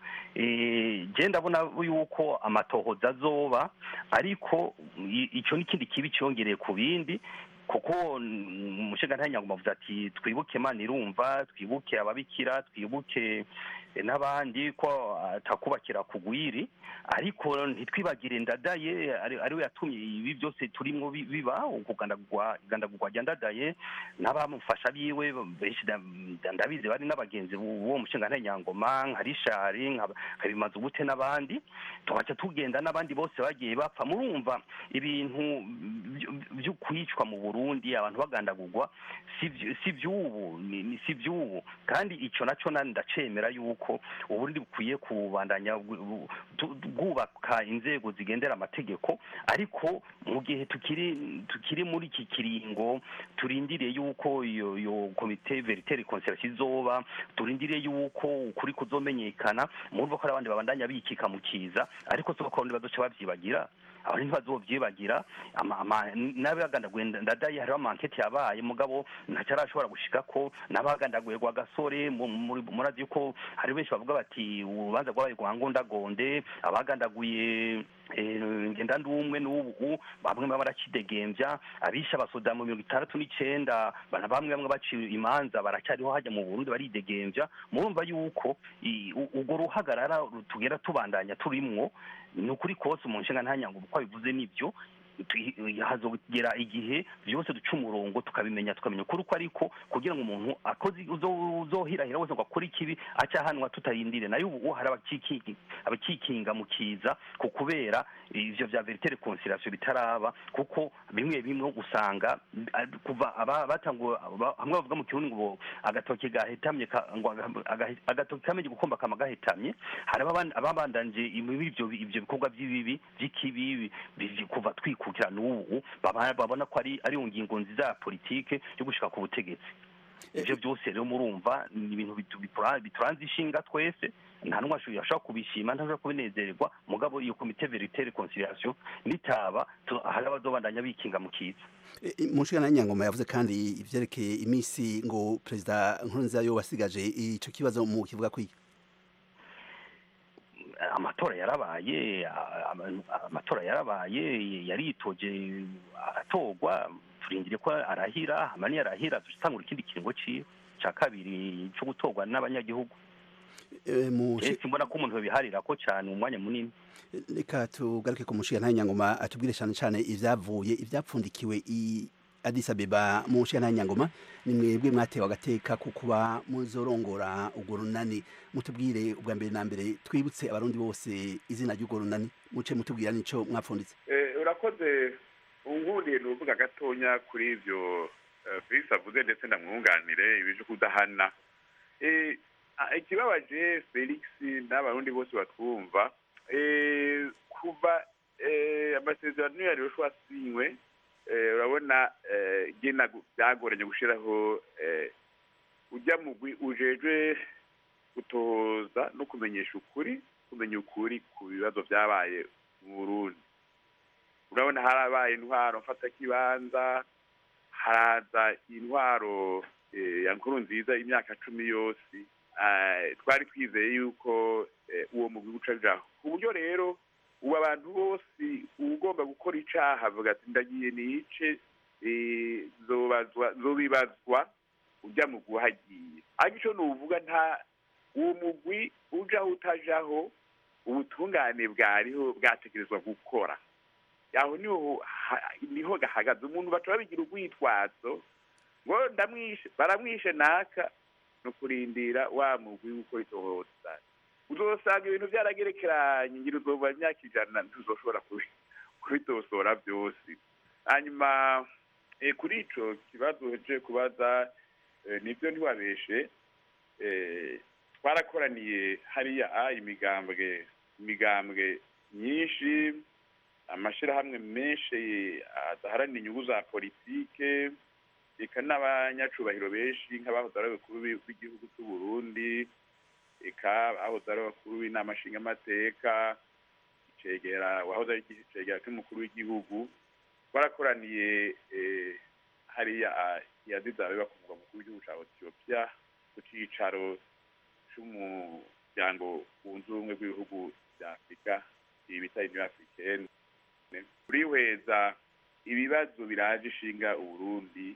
eh, je ndabona yuko amatohoza azoba ariko i- ico n'ikindi kibi ciyongereye ku bindi kuko umushinga ntanyangoma avuze ati twibuke imana irumva twibuke ababikira twibuke eh, n'abandi ko atakubakira kugwiri ariko ntitwibagire ndadaye ari- ariwe yatumye ibi byose turimwo bi- biba ukugandagurwa igandagurwa rya ndadaye n'abamufasha biwe benshi nda- nda- ndabizi bari n'abagenzi b'uwo mushinga ntanyangoma nka rishari nka nka bimaze ubute n'abandi tugaca tugenda n'abandi bose bagiye bapfa murumva ibintu vy- vyo kwicwa mu burundi abantu bagandagurwa si vy- si vy'ubu ni- ni- si vy'ubu kandi ico naco nani ndacemera yuko uburundi bukwiye kubandanya bu- bu- tu- bwubaka inzego zigendera amategeko ariko mu gihe tukiri tukiri muri iki kiringo turindiriye yuko iyo iyo komite verite reconciliation izoba turindiriye yuko ukuri kuzomenyekana murumva ko hari abandi babandanya bikika mu kiza ariko si ko abarundi bazoca bavyibagira abantu ntibazovyibagira ama- ama- n'abagandaguye ndadaye hariho amankete yabaye mugabo ntacarashobora gushika ko n'abagandaguye rwa gasore mu- muri- murazi yuko hari benshi bavuga bati urubanza rwabaye rwa ngondagonde abagandaguye eh, ngenda ndumwe n'ubu bamwe baba baracidegembya abisha abasoda mu mirongo itandatu n'icenda bana bamwe bamwe baciye imanza baracyariho hajya mu burundi baridegembya murumva yuko i- u- urwo ruhagarara tugera tubandanya turimwo ni ukuri kose mu nshinga ntanyango uko abivuze nibyo tu- hazogera igihe byose duca umurongo tukabimenya tukamenya ukuri uko ariko kugira ngo umuntu akoze uzo- uzohirahira wese ngo akore ikibi acahanwa tutarindire nayo ubu hari abakiki- abakikinga mu kiza ku kubera ivyo vya verite reconciliation bitaraba kuko bimwe bimwe usanga ah, kuva aba- batanguye aba- hamwe bavuga mu kirundi ngo agatoki gahetamye ka- ngo aga- aga- agatoki kamenye gukomba kama gahetamye hari ababan- ababandanje muri ivyo ivyo bikorwa by'ibibi by'ikibi bivi- kuva twikukira n'ubu baba- babona ko ari ari ngingo nziza ya politike yo gushika ku butegetsi ivyo byose rero murumva ni ibintu bitu- bitura- bituranze ishinga twese nta n'umwe ashoboye- ashobora kubishima ntashobora kubinezererwa mugabo iyo komite verite reconciliation nitaba tu- hari abazobandanya bikinga mu kiza mushikana nyangoma yavuze kandi ivyerekeye imisi ngo perezida nkurunziza yo wasigaje ico kibazo mu kivuga kwiki amatora yarabaye a- a- amatora yarabaye yaritoje aratorwa turindire ko arahira hama niyarahira dutangura ikindi kiringo ciwe ca kabiri co gutorwa n'abanyagihugu Eh, mu ese mbona ko umuntu babiharira ko cane umwanya munini reka tugaruke ku mushikana nyangoma atubwire cyane cyane ivyavuye ivyapfundikiwe i Addis Abeba mu mushikana nyangoma ni mwebwe mwatewe agateka ku kuba muzorongora urwo runani mutubwire ubwa mbere na mbere twibutse abarundi bose izina ry'urwo runani muce mutubwira nico mwapfunditse Eh, urakoze unkundiye nuvuga gatonya kuri ivyo eh, Felix avuze ndetse ndamwunganire ibije kudahana Eh, ah, ikibabaje Felix n'abarundi bose batwumva eh, kuva eh, amasezerano yarusha asinywe eh, urabona eh, gena gu- byagoranye gushiraho eh, ujya mugwi ujejwe gutohoza no kumenyesha ukuri kumenya ukuri ku bibazo byabaye mu Burundi urabona harabaye intwaro mfatakibanza haraza intwaro eh, ya nkuru nziza imyaka cumi yose eh, twari twizeye yuko eh, uwo mugwi uca ajaho ku buryo rero ubu abantu bose ugomba gukora icaha avuga ati ndagiye nice eh, zobazwa zobibazwa ujya mu guhagiye ariko ico nuvuga nta uwo mugwi ujaho utajaho ubutungane bwariho bwategerezwa gukora aho niho ha- niho gahagaze umuntu baca babigira urwitwazo ngo ndamwishe baramwishe naka no kurindira wa mugwi w'uko itohoza uzosanga ibintu byaragerekeranye ngira uzoba imyaka ijana ntuzoshobora kubi- kubitosora byose hanyuma eh, kuri ico kibazo je kubaza eh, nibyo ntiwabeshe eh, twarakoraniye hariya a imigambwe imigambwe myinshi amashirahamwe menshi adaharanira inyungu za politike eka n'abanyacubahiro benshi nk'abahoze ari abakuru b'i- b'igihugu cy'u Burundi eka abahoze ari abakuru b'inama nshingamateka icegera wahoze ari icegera cy'umukuru w'igihugu twarakoraniye eh, hariya ah, i Addis Abeba ku mugwa mukuru w'igihugu ca Ethiopia ku cicaro c'umuryango wunze ubumwe bw'ibihugu bya afurika ibi bita union africaine kurihweza ibibazo biraje ishinga uburundi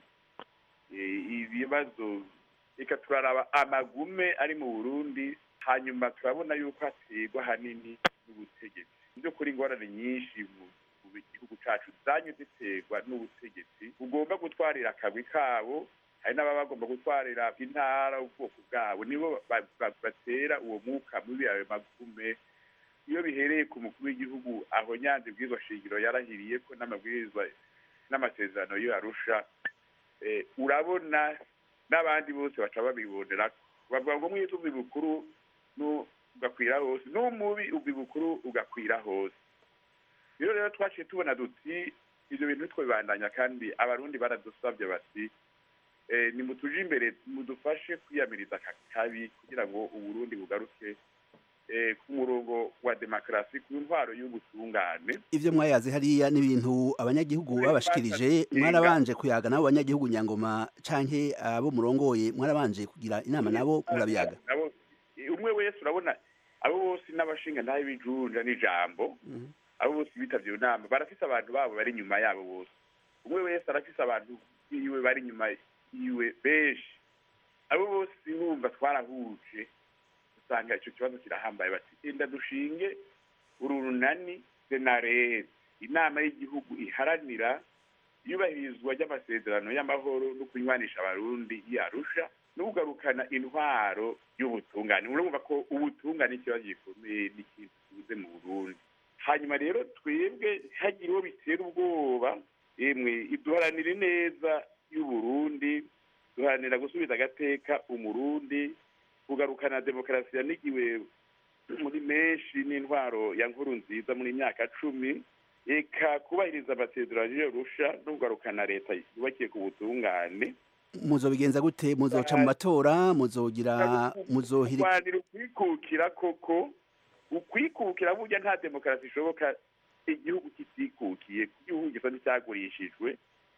eh, ibibazo reka turaraba amagume ari mu burundi hanyuma turabona yuko haterwa hanini n'ubutegetsi mu by'ukuri ingorane nyinshi mu mu gihugu cacu zanye ziterwa n'ubutegetsi bugomba gutwarira akagwi kabo hari n'ababa bagomba gutwarira intara ubwoko bwabo nibo ba- ba- batera uwo mwuka mubi ayo magume iyo bihereye ku mukuru w'igihugu aho nyanza ibwirizwa shingiro yarahiriye ko n'amabwirizwa n'amasezerano yo arusha eh, urabona n'abandi bose baca babibonera bavuga ngo mwiza ubi bukuru nu- ugakwira hose n'umubi ubi bukuru ugakwira hose rero rero twaciye tubona duti ibyo bintu twibandanya kandi abarundi baradusabye bati eh, nimutuje imbere mudufashe kwiyamiriza aka kabi kugira ngo uburundi bugaruke eh, ku murongo wa demokarasi ku ntwaro y'ubutungane ivyo mwayaze hariya n'ibintu abanyagihugu babashikirije mwarabanje kuyaga nabo abanyagihugu nyangoma canke abo murongoye mwarabanje kugira inama nabo murabiyaga nabo umwe wese urabona abo bose n'abashinga ntayo bijunja n'ijambo abo bose bitavye iyo nama barafise abantu babo bari inyuma yabo bose umwe wese arafise abantu biwe bari inyuma yiwe benshi abo bose bumva twarahuje usanga ico kibazo kirahambaye bati enda dushinge uru runani senarede inama y'igihugu iharanira iyubahirizwa ry'amasezerano y'amahoro no kunywanisha abarundi yarusha no kugarukana intwaro y'ubutungane urumva ko ubutungane ikibazo gikomeye n'ikintu tubuze mu burundi hanyuma rero twebwe hagira uwo bitera ubwoba emwe iduharanira neza y'uburundi duharanira gusubiza agateka umurundi kugarukana demokarasi yanigiwe muri menshi n'intwaro ya nkuru nziza muri myaka cumi eka kubahiriza amasezerano y'arusha no kugarukana leta yubakiye ku butungane muzobigenza gute muzoca mu matora muzogira muzohiri kurwanira ukwikukira koko ukwikukira burya nta demokarasi ishoboka igihugu kitikukiye igihugu gisa n'icyagurishijwe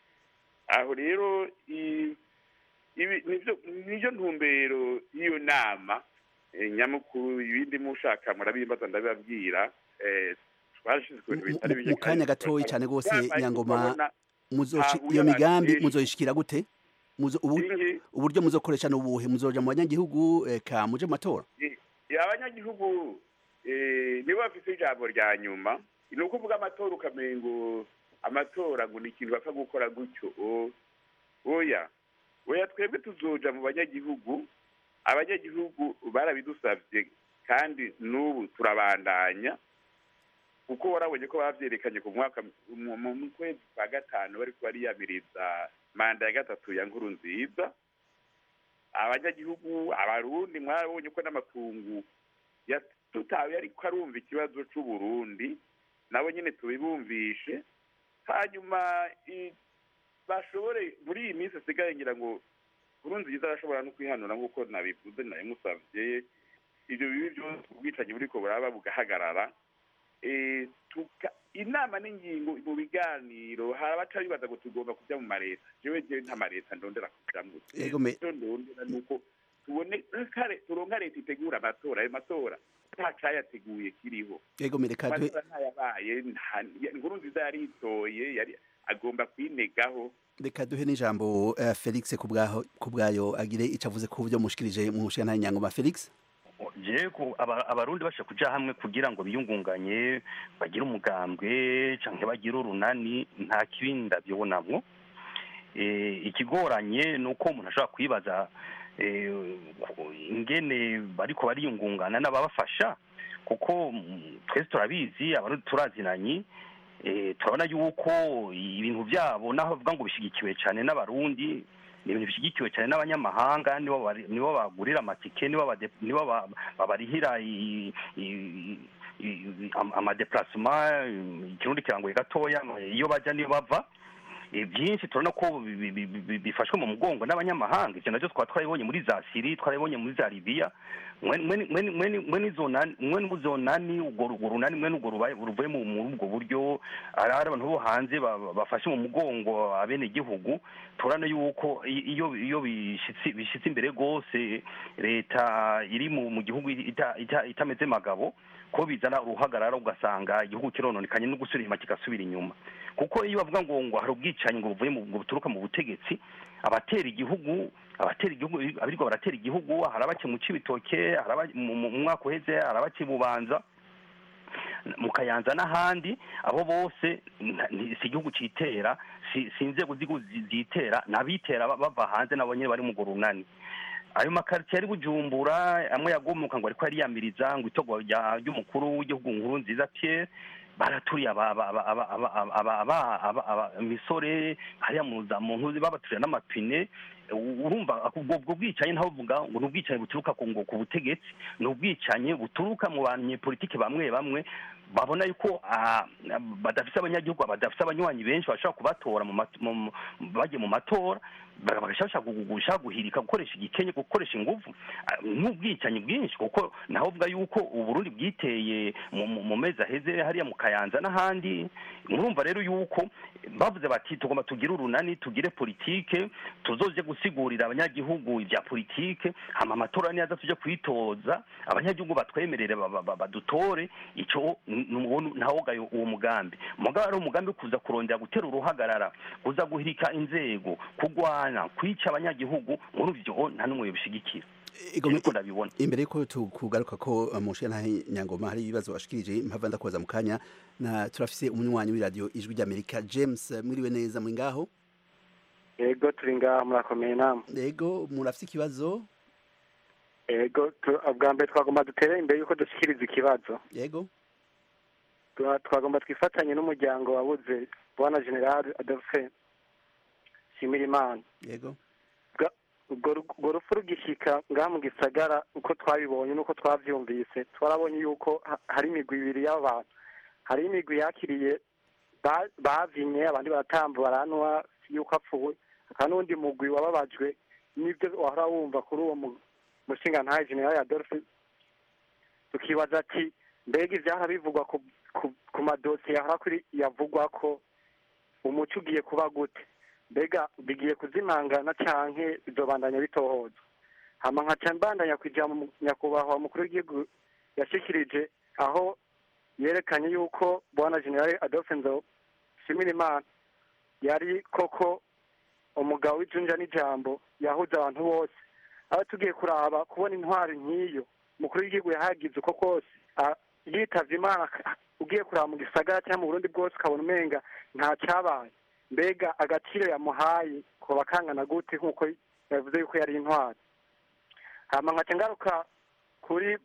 aho rero i- ibi nivyo niyo ntumbero y'iyo nama eh, nyamukuru ibindi mushaka murabimbaza ndabibabwira eh, twarashize ku bintu bitari bike mu kanya gatoyi cyane rwose Yambaye nyangoma tukabona muzoshi hahuye iyo abantu migambi benshi. muzoyishikira gute Muzo- ubu- Ingi. uburyo muzokoresha n'ubuhe muzoja mu banyagihugu eka muje mu matora Eh, abanyagihugu eh, nibo bafise ijambo rya nyuma ni ukuvuga amatora ukamengo amatora ngo ni ikintu bapfa gukora gutyo o- oya oya twebwe tuzoja mu banyagihugu abanyagihugu barabidusavye kandi n'ubu turabandanya kuko warabonye ko bavyerekanye ku mwaka mu- mu mu kwezi kwa gatanu bariko bariyamiriza manda ya gatatu ya nkuru nziza abanyagihugu abarundi mwarabonye ko n'amakungu yatutawe ariko arumva ikibazo c'uburundi nabo nyene tubibumvishe hanyuma i- bashobore muri iyi minsi asigaye ngira ngo nkuru nziza arashobora no kwihanura nk'uko nabivuze nabimusavye ivyo bibi byose ubwicanyi buriko buraba bugahagarara Eh, tuka- inama n'ingingo mu biganiro hari abaca bibaza ngo tugomba kuja mu mareta jewe jewe nta mareta ndondera kujamwo Ego me- icyo ndondera ni uko tubone kare turonka leta itegura amatora ayo matora nta cayateguye kiriho ego mereka duhe amatora ntayabaye nta- inkuru nziza yaritoye yari agomba kwinegaho reka duhe n'ijambo eh, Felix kubwaho kubwayo agire ico avuze ku byo mushikirije mu nshinga nyangoma Felix je ku- aba- abarundi basha kuja hamwe kugira ngo biyungunganye bagire umugambwe canke bagire urunani nta kibi ndavyibonamwo Eh, ikigoranye ni uko umuntu ashobora kwibaza eh, ku- ingene bariko bariyungungana n'ababafasha kuko mm, twese turabizi abarundi turazinanye eh, turabona yuko ibintu byabo naho bavuga ngo bishyigikiwe cyane n'abarundi ni ibintu bishyigikiwe cyane n'abanyamahanga nibo bari- nibo bagurira amatike nibo bade- nibo ba- babarihira i- i- i- am- amadeplacement ikirundi kirangoye gatoya iyo bajya niyo bava Eh, byinshi turabona ko bi- bi- bi- bi- bifashwe mu mugongo n'abanyamahanga ivyo navyo twaba twarabibonye muri za siri twarabibonye muri za libiya mwene izo nani urwo urwo runani mwene urwo rubaye- ruvuye mu- muri ubwo buryo ari ari abantu bo hanze ba- ba- bafashe mu mugongo abene igihugu turabona yuko i- iyo iyo bishitse bishitse imbere rwose leta iri mu mu gihugu ita- ita- itameze magabo ko bizana uruhagarara ugasanga igihugu kirononekanye no gusubira inyuma kigasubira inyuma kuko iyo bavuga ngo ngo hari ubwicanyi ngo buvuye mu ngo buturuka mu butegetsi abatera igihugu abatera igihugu abirirwa baratera igihugu hari abace mu cibitoke hari aba- mu mu- mu mwaka uheze hari abace i bubanza mu kayanza n'ahandi abo bose nta- ni- si igihugu citera si si inzego z'igihugu zi- zitera n'abitera ba- bava hanze nabo nyene bari mu urwo runani ayo makaritsiye ari bujumbura amwe yagomuka ngo ariko yariyamiriza ngo itorwa rya- ry'umukuru w'igihugu nkuru nziza pierre baraturiye aba- aba- aba- aba- aba- aba- aba- aba- aba- imisore hariya mu za mu ntuzi babaturira n'amapine U- urumva ubwo ubwo bwicanyi ntawe uvuga ngo ni ubwicanyi buturuka ku ngo ku butegetsi ni ubwicanyi buturuka mu banyepolitiki bamwe bamwe babona yuko ah, badafise abanyagihugu badafise abanywanyi benshi bashobora kubatora mu mat- mu- mu- bagiye mu matora ba- bagashaka gushaka guhirika gukoresha igikenye gukoresha ingufu Ah, n'ubwicanyi bwinshi kuko naho uvuga yuko uburundi bwiteye mu- mu mu mezi aheze hariya mu kayanza n'ahandi murumva rero yuko bavuze bati tugomba tugire urunani tugire politike tuzoje gusigurira abanyagihugu ibya politike hama amatora niyaza tuje kwitoza abanyagihugu batwemerere ba- ba- ba- badutore ico ntawogaye uwo mugambi mugabo ari umugambi wo kuza kurondera gutera uruhagarara kuza guhirika inzego kugwana kwica abanyagihugu muri ivyo nta n'umwe yobishigikira niko ndabibona imbere yuko tukugaruka ko uh, mushe nta nyangoma hari ibibazo bashikirije mpava ndakubaza mu kanya na turafise umunywanyi w'iradiyo ijwi ry'amerika james uh, mwiriwe neza muri ngaho yego turi ngaha murakomeye namwe yego murafise ikibazo yego tu- bwa mbere twagomba dutere imbere yuko dushyikiriza ikibazo yego Twa- twagomba twifatanye n'umuryango wabuze bwana general adolphe shimirimana yego Bwa- ubwo ru- urwo rupfu rugishyika ngaha mu gisagara uko twabibonye n'uko twabyumvise twarabonye yuko ha- hari imigwi ibiri y'abantu hari imigwi yakiriye ba- bavinye abandi baratamba baranwa yuko apfuwe hakaba n'undi mugwi wababajwe n'ibyo wahora wumva kuri uwo mu- mushingantahe general adolphe tukibaza ati mbega ivyahora bivugwa ku, ku, ku madosiye yahora kuri yavugwa ko umuco ugiye kuba gute mbega bigiye kuzimangana canke bizobandanya bitohoza hama nkaca mbandanya kwija mu nyakubahwa mukuru w'igihugu yashikirije aho yerekanye yuko bwana general adolphe nzo shimirimana yari koko umugabo w'ijunja n'ijambo yahuza abantu bose aho tugiye kuraba kubona intwari nk'iyo umukuru w'igihugu yahagize uko kose a- yitavye imana ak- ugiye kuraba mu gisagara cyangwa mu burundi bwose ukabona umenga nta cyabaye mbega agaciro yamuhaye koba kangana gute nk'uko yavuze yuko yari intwari hama nkaca ngaruka kuri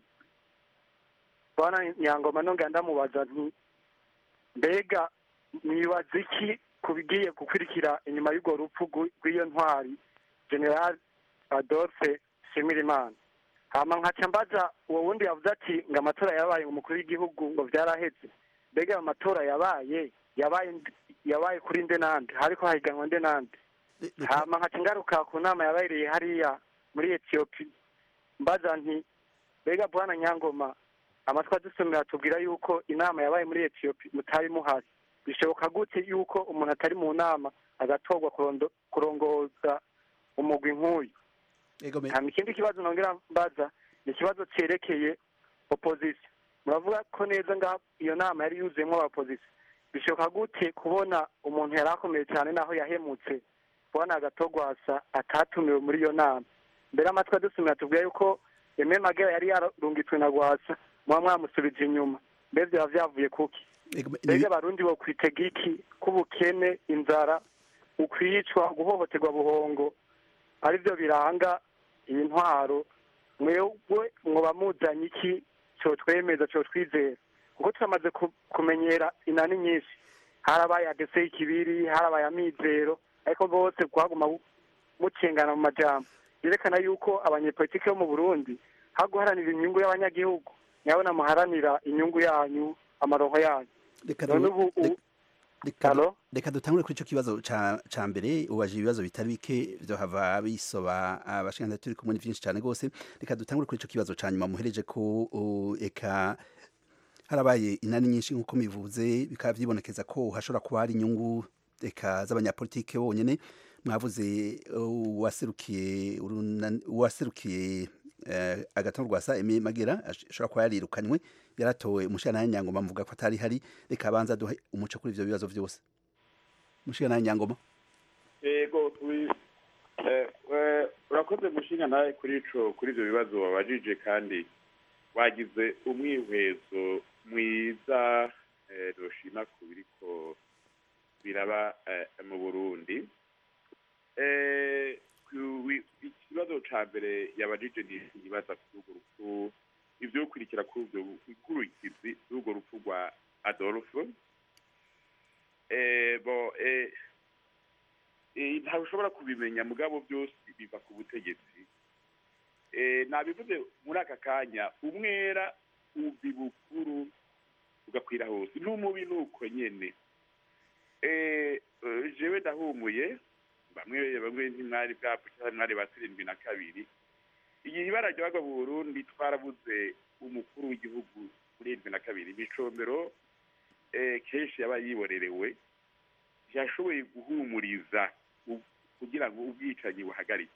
bwana nyangoma nongera ndamubaza nti mbega mwibaza iki ku bigiye gukurikira inyuma y'urwo rupfu rw'i- rw'iyo ntwari general adolphe shimirimana hama nkaca mbaza uwo wundi yavuze ati ngo amatora yabaye ngo umukuru w'igihugu ngo vyaraheze mbega ayo matora yabaye yabaye ndi- yabaye kuri nde nande hariko hahiganwa nde nande hama nkaca ngaruka ku nama yabereye hariya muri etiyopi mbaza nti mbega bwana nyangoma amatwi adusomera tubwira yuko inama yabaye muri etiyopi mutari muhari bishoboka gute yuko umuntu atari mu nama agatorwa kurondo- kurongoza umugwi nk'uyu hama ikindi kibazo nongera mbaza ni ikibazo cerekeye opposition muravuga ko neza nga iyo nama yari yuzuyemo abaopposition bishoboka gute kubona umuntu yari akomeye cyane naho yahemutse kubona agatogwasa atatumiwe muri iyo nama mbere amatwi adusumira tubwira yuko eme magera yari yarungitswe na gwasa muba mwamusubije inyuma mbere byaba vyavuye kuki mbega abarundi bo kwitega iki k'ubukene inzara ukwicwa guhohoterwa buhongo aribyo biranga iyi ntwaro mwebwe mwoba muzanye iki cyotwemeza cyotwizera kuko turamaze ku- kumenyera inani nyinshi harabaye adese ikibiri harabaye amizero ariko bose kuhaguma bu- bucengana mu majambo byerekana yuko abanyepolitiki bo mu burundi ha guharanira inyungu y'abanyagihugu nyabona muharanira inyungu yanyu amaronko yanyu reka none du- ubu rek- reka du- reka dutangure kuri icyo kibazo ca ca mbere ubaje ibibazo bitari bike vyohava bisoba abashinga turi kumwe ni vyinshi cyane rwose reka dutangure kuri icyo kibazo ca nyuma muhereje ko uh, eka harabaye inani nyinshi nk'uko mivuze bikaba vyibonekeza ko hashobora kuba hari inyungu eka z'abanyapolitike bonyene mwavuze uh, uwaserukiye urunani- uwaserukiye eh, agatongo rwasa Aimé Magera ash- ashobora kuba yarirukanywe yaratowe umushana nyangoma mvuga ko atari hari reka abanza duhe umuco kuri ivyo bibazo vyose umushana nyangoma yego turi- eh, eh, urakoze gushinga nawe kuri ico kuri ivyo bibazo wabajije kandi wagize umwihwezo mwiza eh, doshima ku biriko biraba eh, mu burundi Eh, ku- wi- ikibazo ca mbere yabajije ni ikibaza kuri urwo rupfu ivyo gukurikira kuri urwo ikurikizi rw'urwo rupfu rwa adolphe eh, bo eh, eh, ntawe ushobora kubimenya mugabo byose biva ku butegetsi eh, nabivuze muri aka kanya umwera ubi bukuru ugakwira hose n'umubi nuko nyene eh, eh, jewe ndahumuye bamwe bamwe ntimwari bwapfa cyangwa mwari ba sirindwi na kabiri igihe ibara ryabaga mu burundi twarabuze umukuru w'igihugu muri irindwi na kabiri micombero eh, kenshi yaba yiborerewe yashoboye guhumuriza u- kugira ngo ubwicanyi buhagarike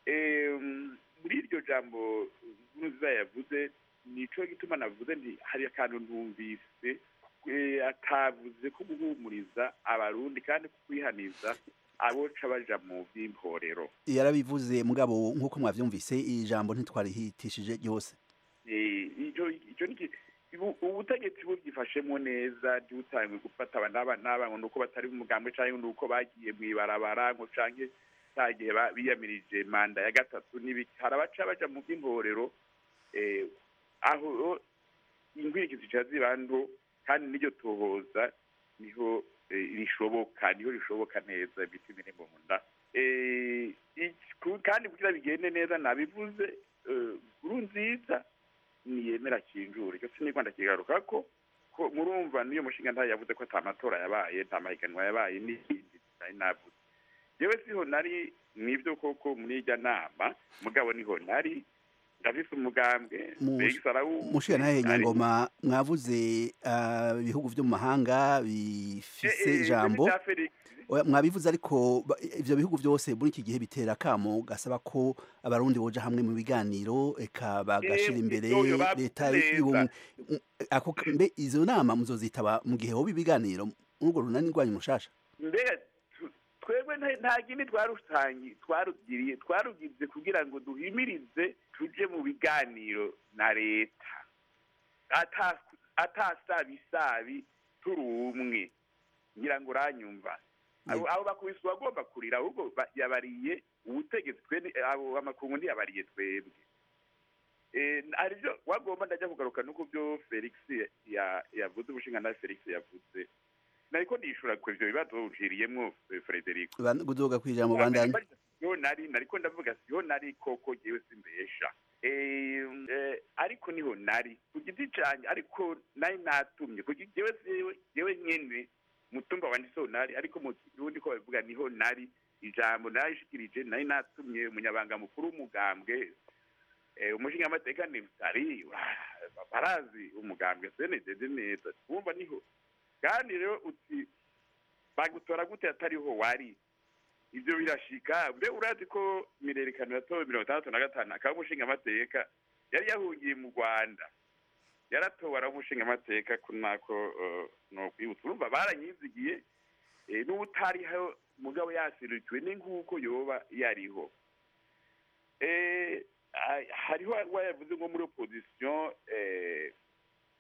Em, muri iryo jambo nkuruziza yavuze nico gituma navuze nti hari akantu ntumvise eh, atavuze ko guhumuriza abarundi kandi kukwihaniza aboca baja mu vy'imporero yarabivuze mugabo nk'uko mwavyumvise ijambo ntitwarihitishije ryose Eh, ico ico ni ki- ubu- ubutegetsi bubyifashemo neza ntibutangwe gufata aba n'aba n'aba ngo nuko batari mu mugambwe canke nuko bagiye mw'ibarabara ngo canke cya gihe ba- biyamirije manda ya gatatu n'ibiki hari abaca baja mu by'imporero eh, aho inkurikizi zica ziba nto kandi n'iryo tohoza niho eh, rishoboka niho rishoboka neza imitima iri mu nda Eh, iki- ku- kandi kugira bigende neza nabivuze eh, nkuru nziza niyemera kinjura icyo sinigwa ndakigaruka ko ko murumva niyo mushinga ntayo yavuze ko ata matora yabaye nta mahiganwa yabaye n'ibindi nari navuze yewe siho nari mw'ibyo koko muri irya nama mugabo niho nari ndafise umugambwe Felix arawuzi, mushiya nahe nari- nyangoma mwavuze ah, ibihugu vyo mu mahanga bifise Eh, eh, ijambo ibyo bya Felix, Oya, mwabivuze ariko ba- ivyo bihugu vyose muri iki gihe bitera kamo gasaba ko abarundi boja hamwe mu biganiro eka bagashira Eh, imbere ivyo bavuze leta neza. y'ubumwe M- ako mbe izo nama muzozitaba mu gihe hoba ibiganiro muri urwo runani rwanyu mushasha mbega tu- twebwe nta- nta kindi twarutangi twarugiriye twarugize kugira ngo duhimirize tuje mu biganiro na leta ata- atasabisabi turi umwe ngira ngo uranyumva abo abo bakubise bagomba kurira ahubwo ba- yabariye ubutegetsi twe ni- abo amakungu ntiyabariye twebwe Eh, arivyo wagomba ndajya kugaruka nuko byo felix ya- yavuze umushinga na felix yavuze nariko ndishura ku ivyo bibazo uciriyemwo eh, frederico Ban- gudoga kwijambo bandanye siho nari nariko ndavuga siho nari koko jewe simbesha Eh, eh, ariko niho nari ku giti canje ariko nari natumye ku giti jewe jewe jewe nyene mutumba wanje siho nari ariko mu kirundi ko babivuga niho nari ijambo narishikirije nari natumye umunyabanga mukuru w'umugambwe eh, umushingamateka ni butari ah, barazi umugambwe senedede neza wumva niho kandi rero uti bagutora gute atariho wari ibyo birashika mbe urazi ko mirerekano yatowe mirongo itandatu na gatanu akaba umushingamateka yari yahungiye mu rwanda yaratowe ari umushingamateka ko nako eh, nokwibutsa urumva baranyizigiye eh, n'ubutariho mugabo yasirikiwe ni nk'uko yoba yariho Eh, ah, hariho wayavuze ngo muri opposition eh,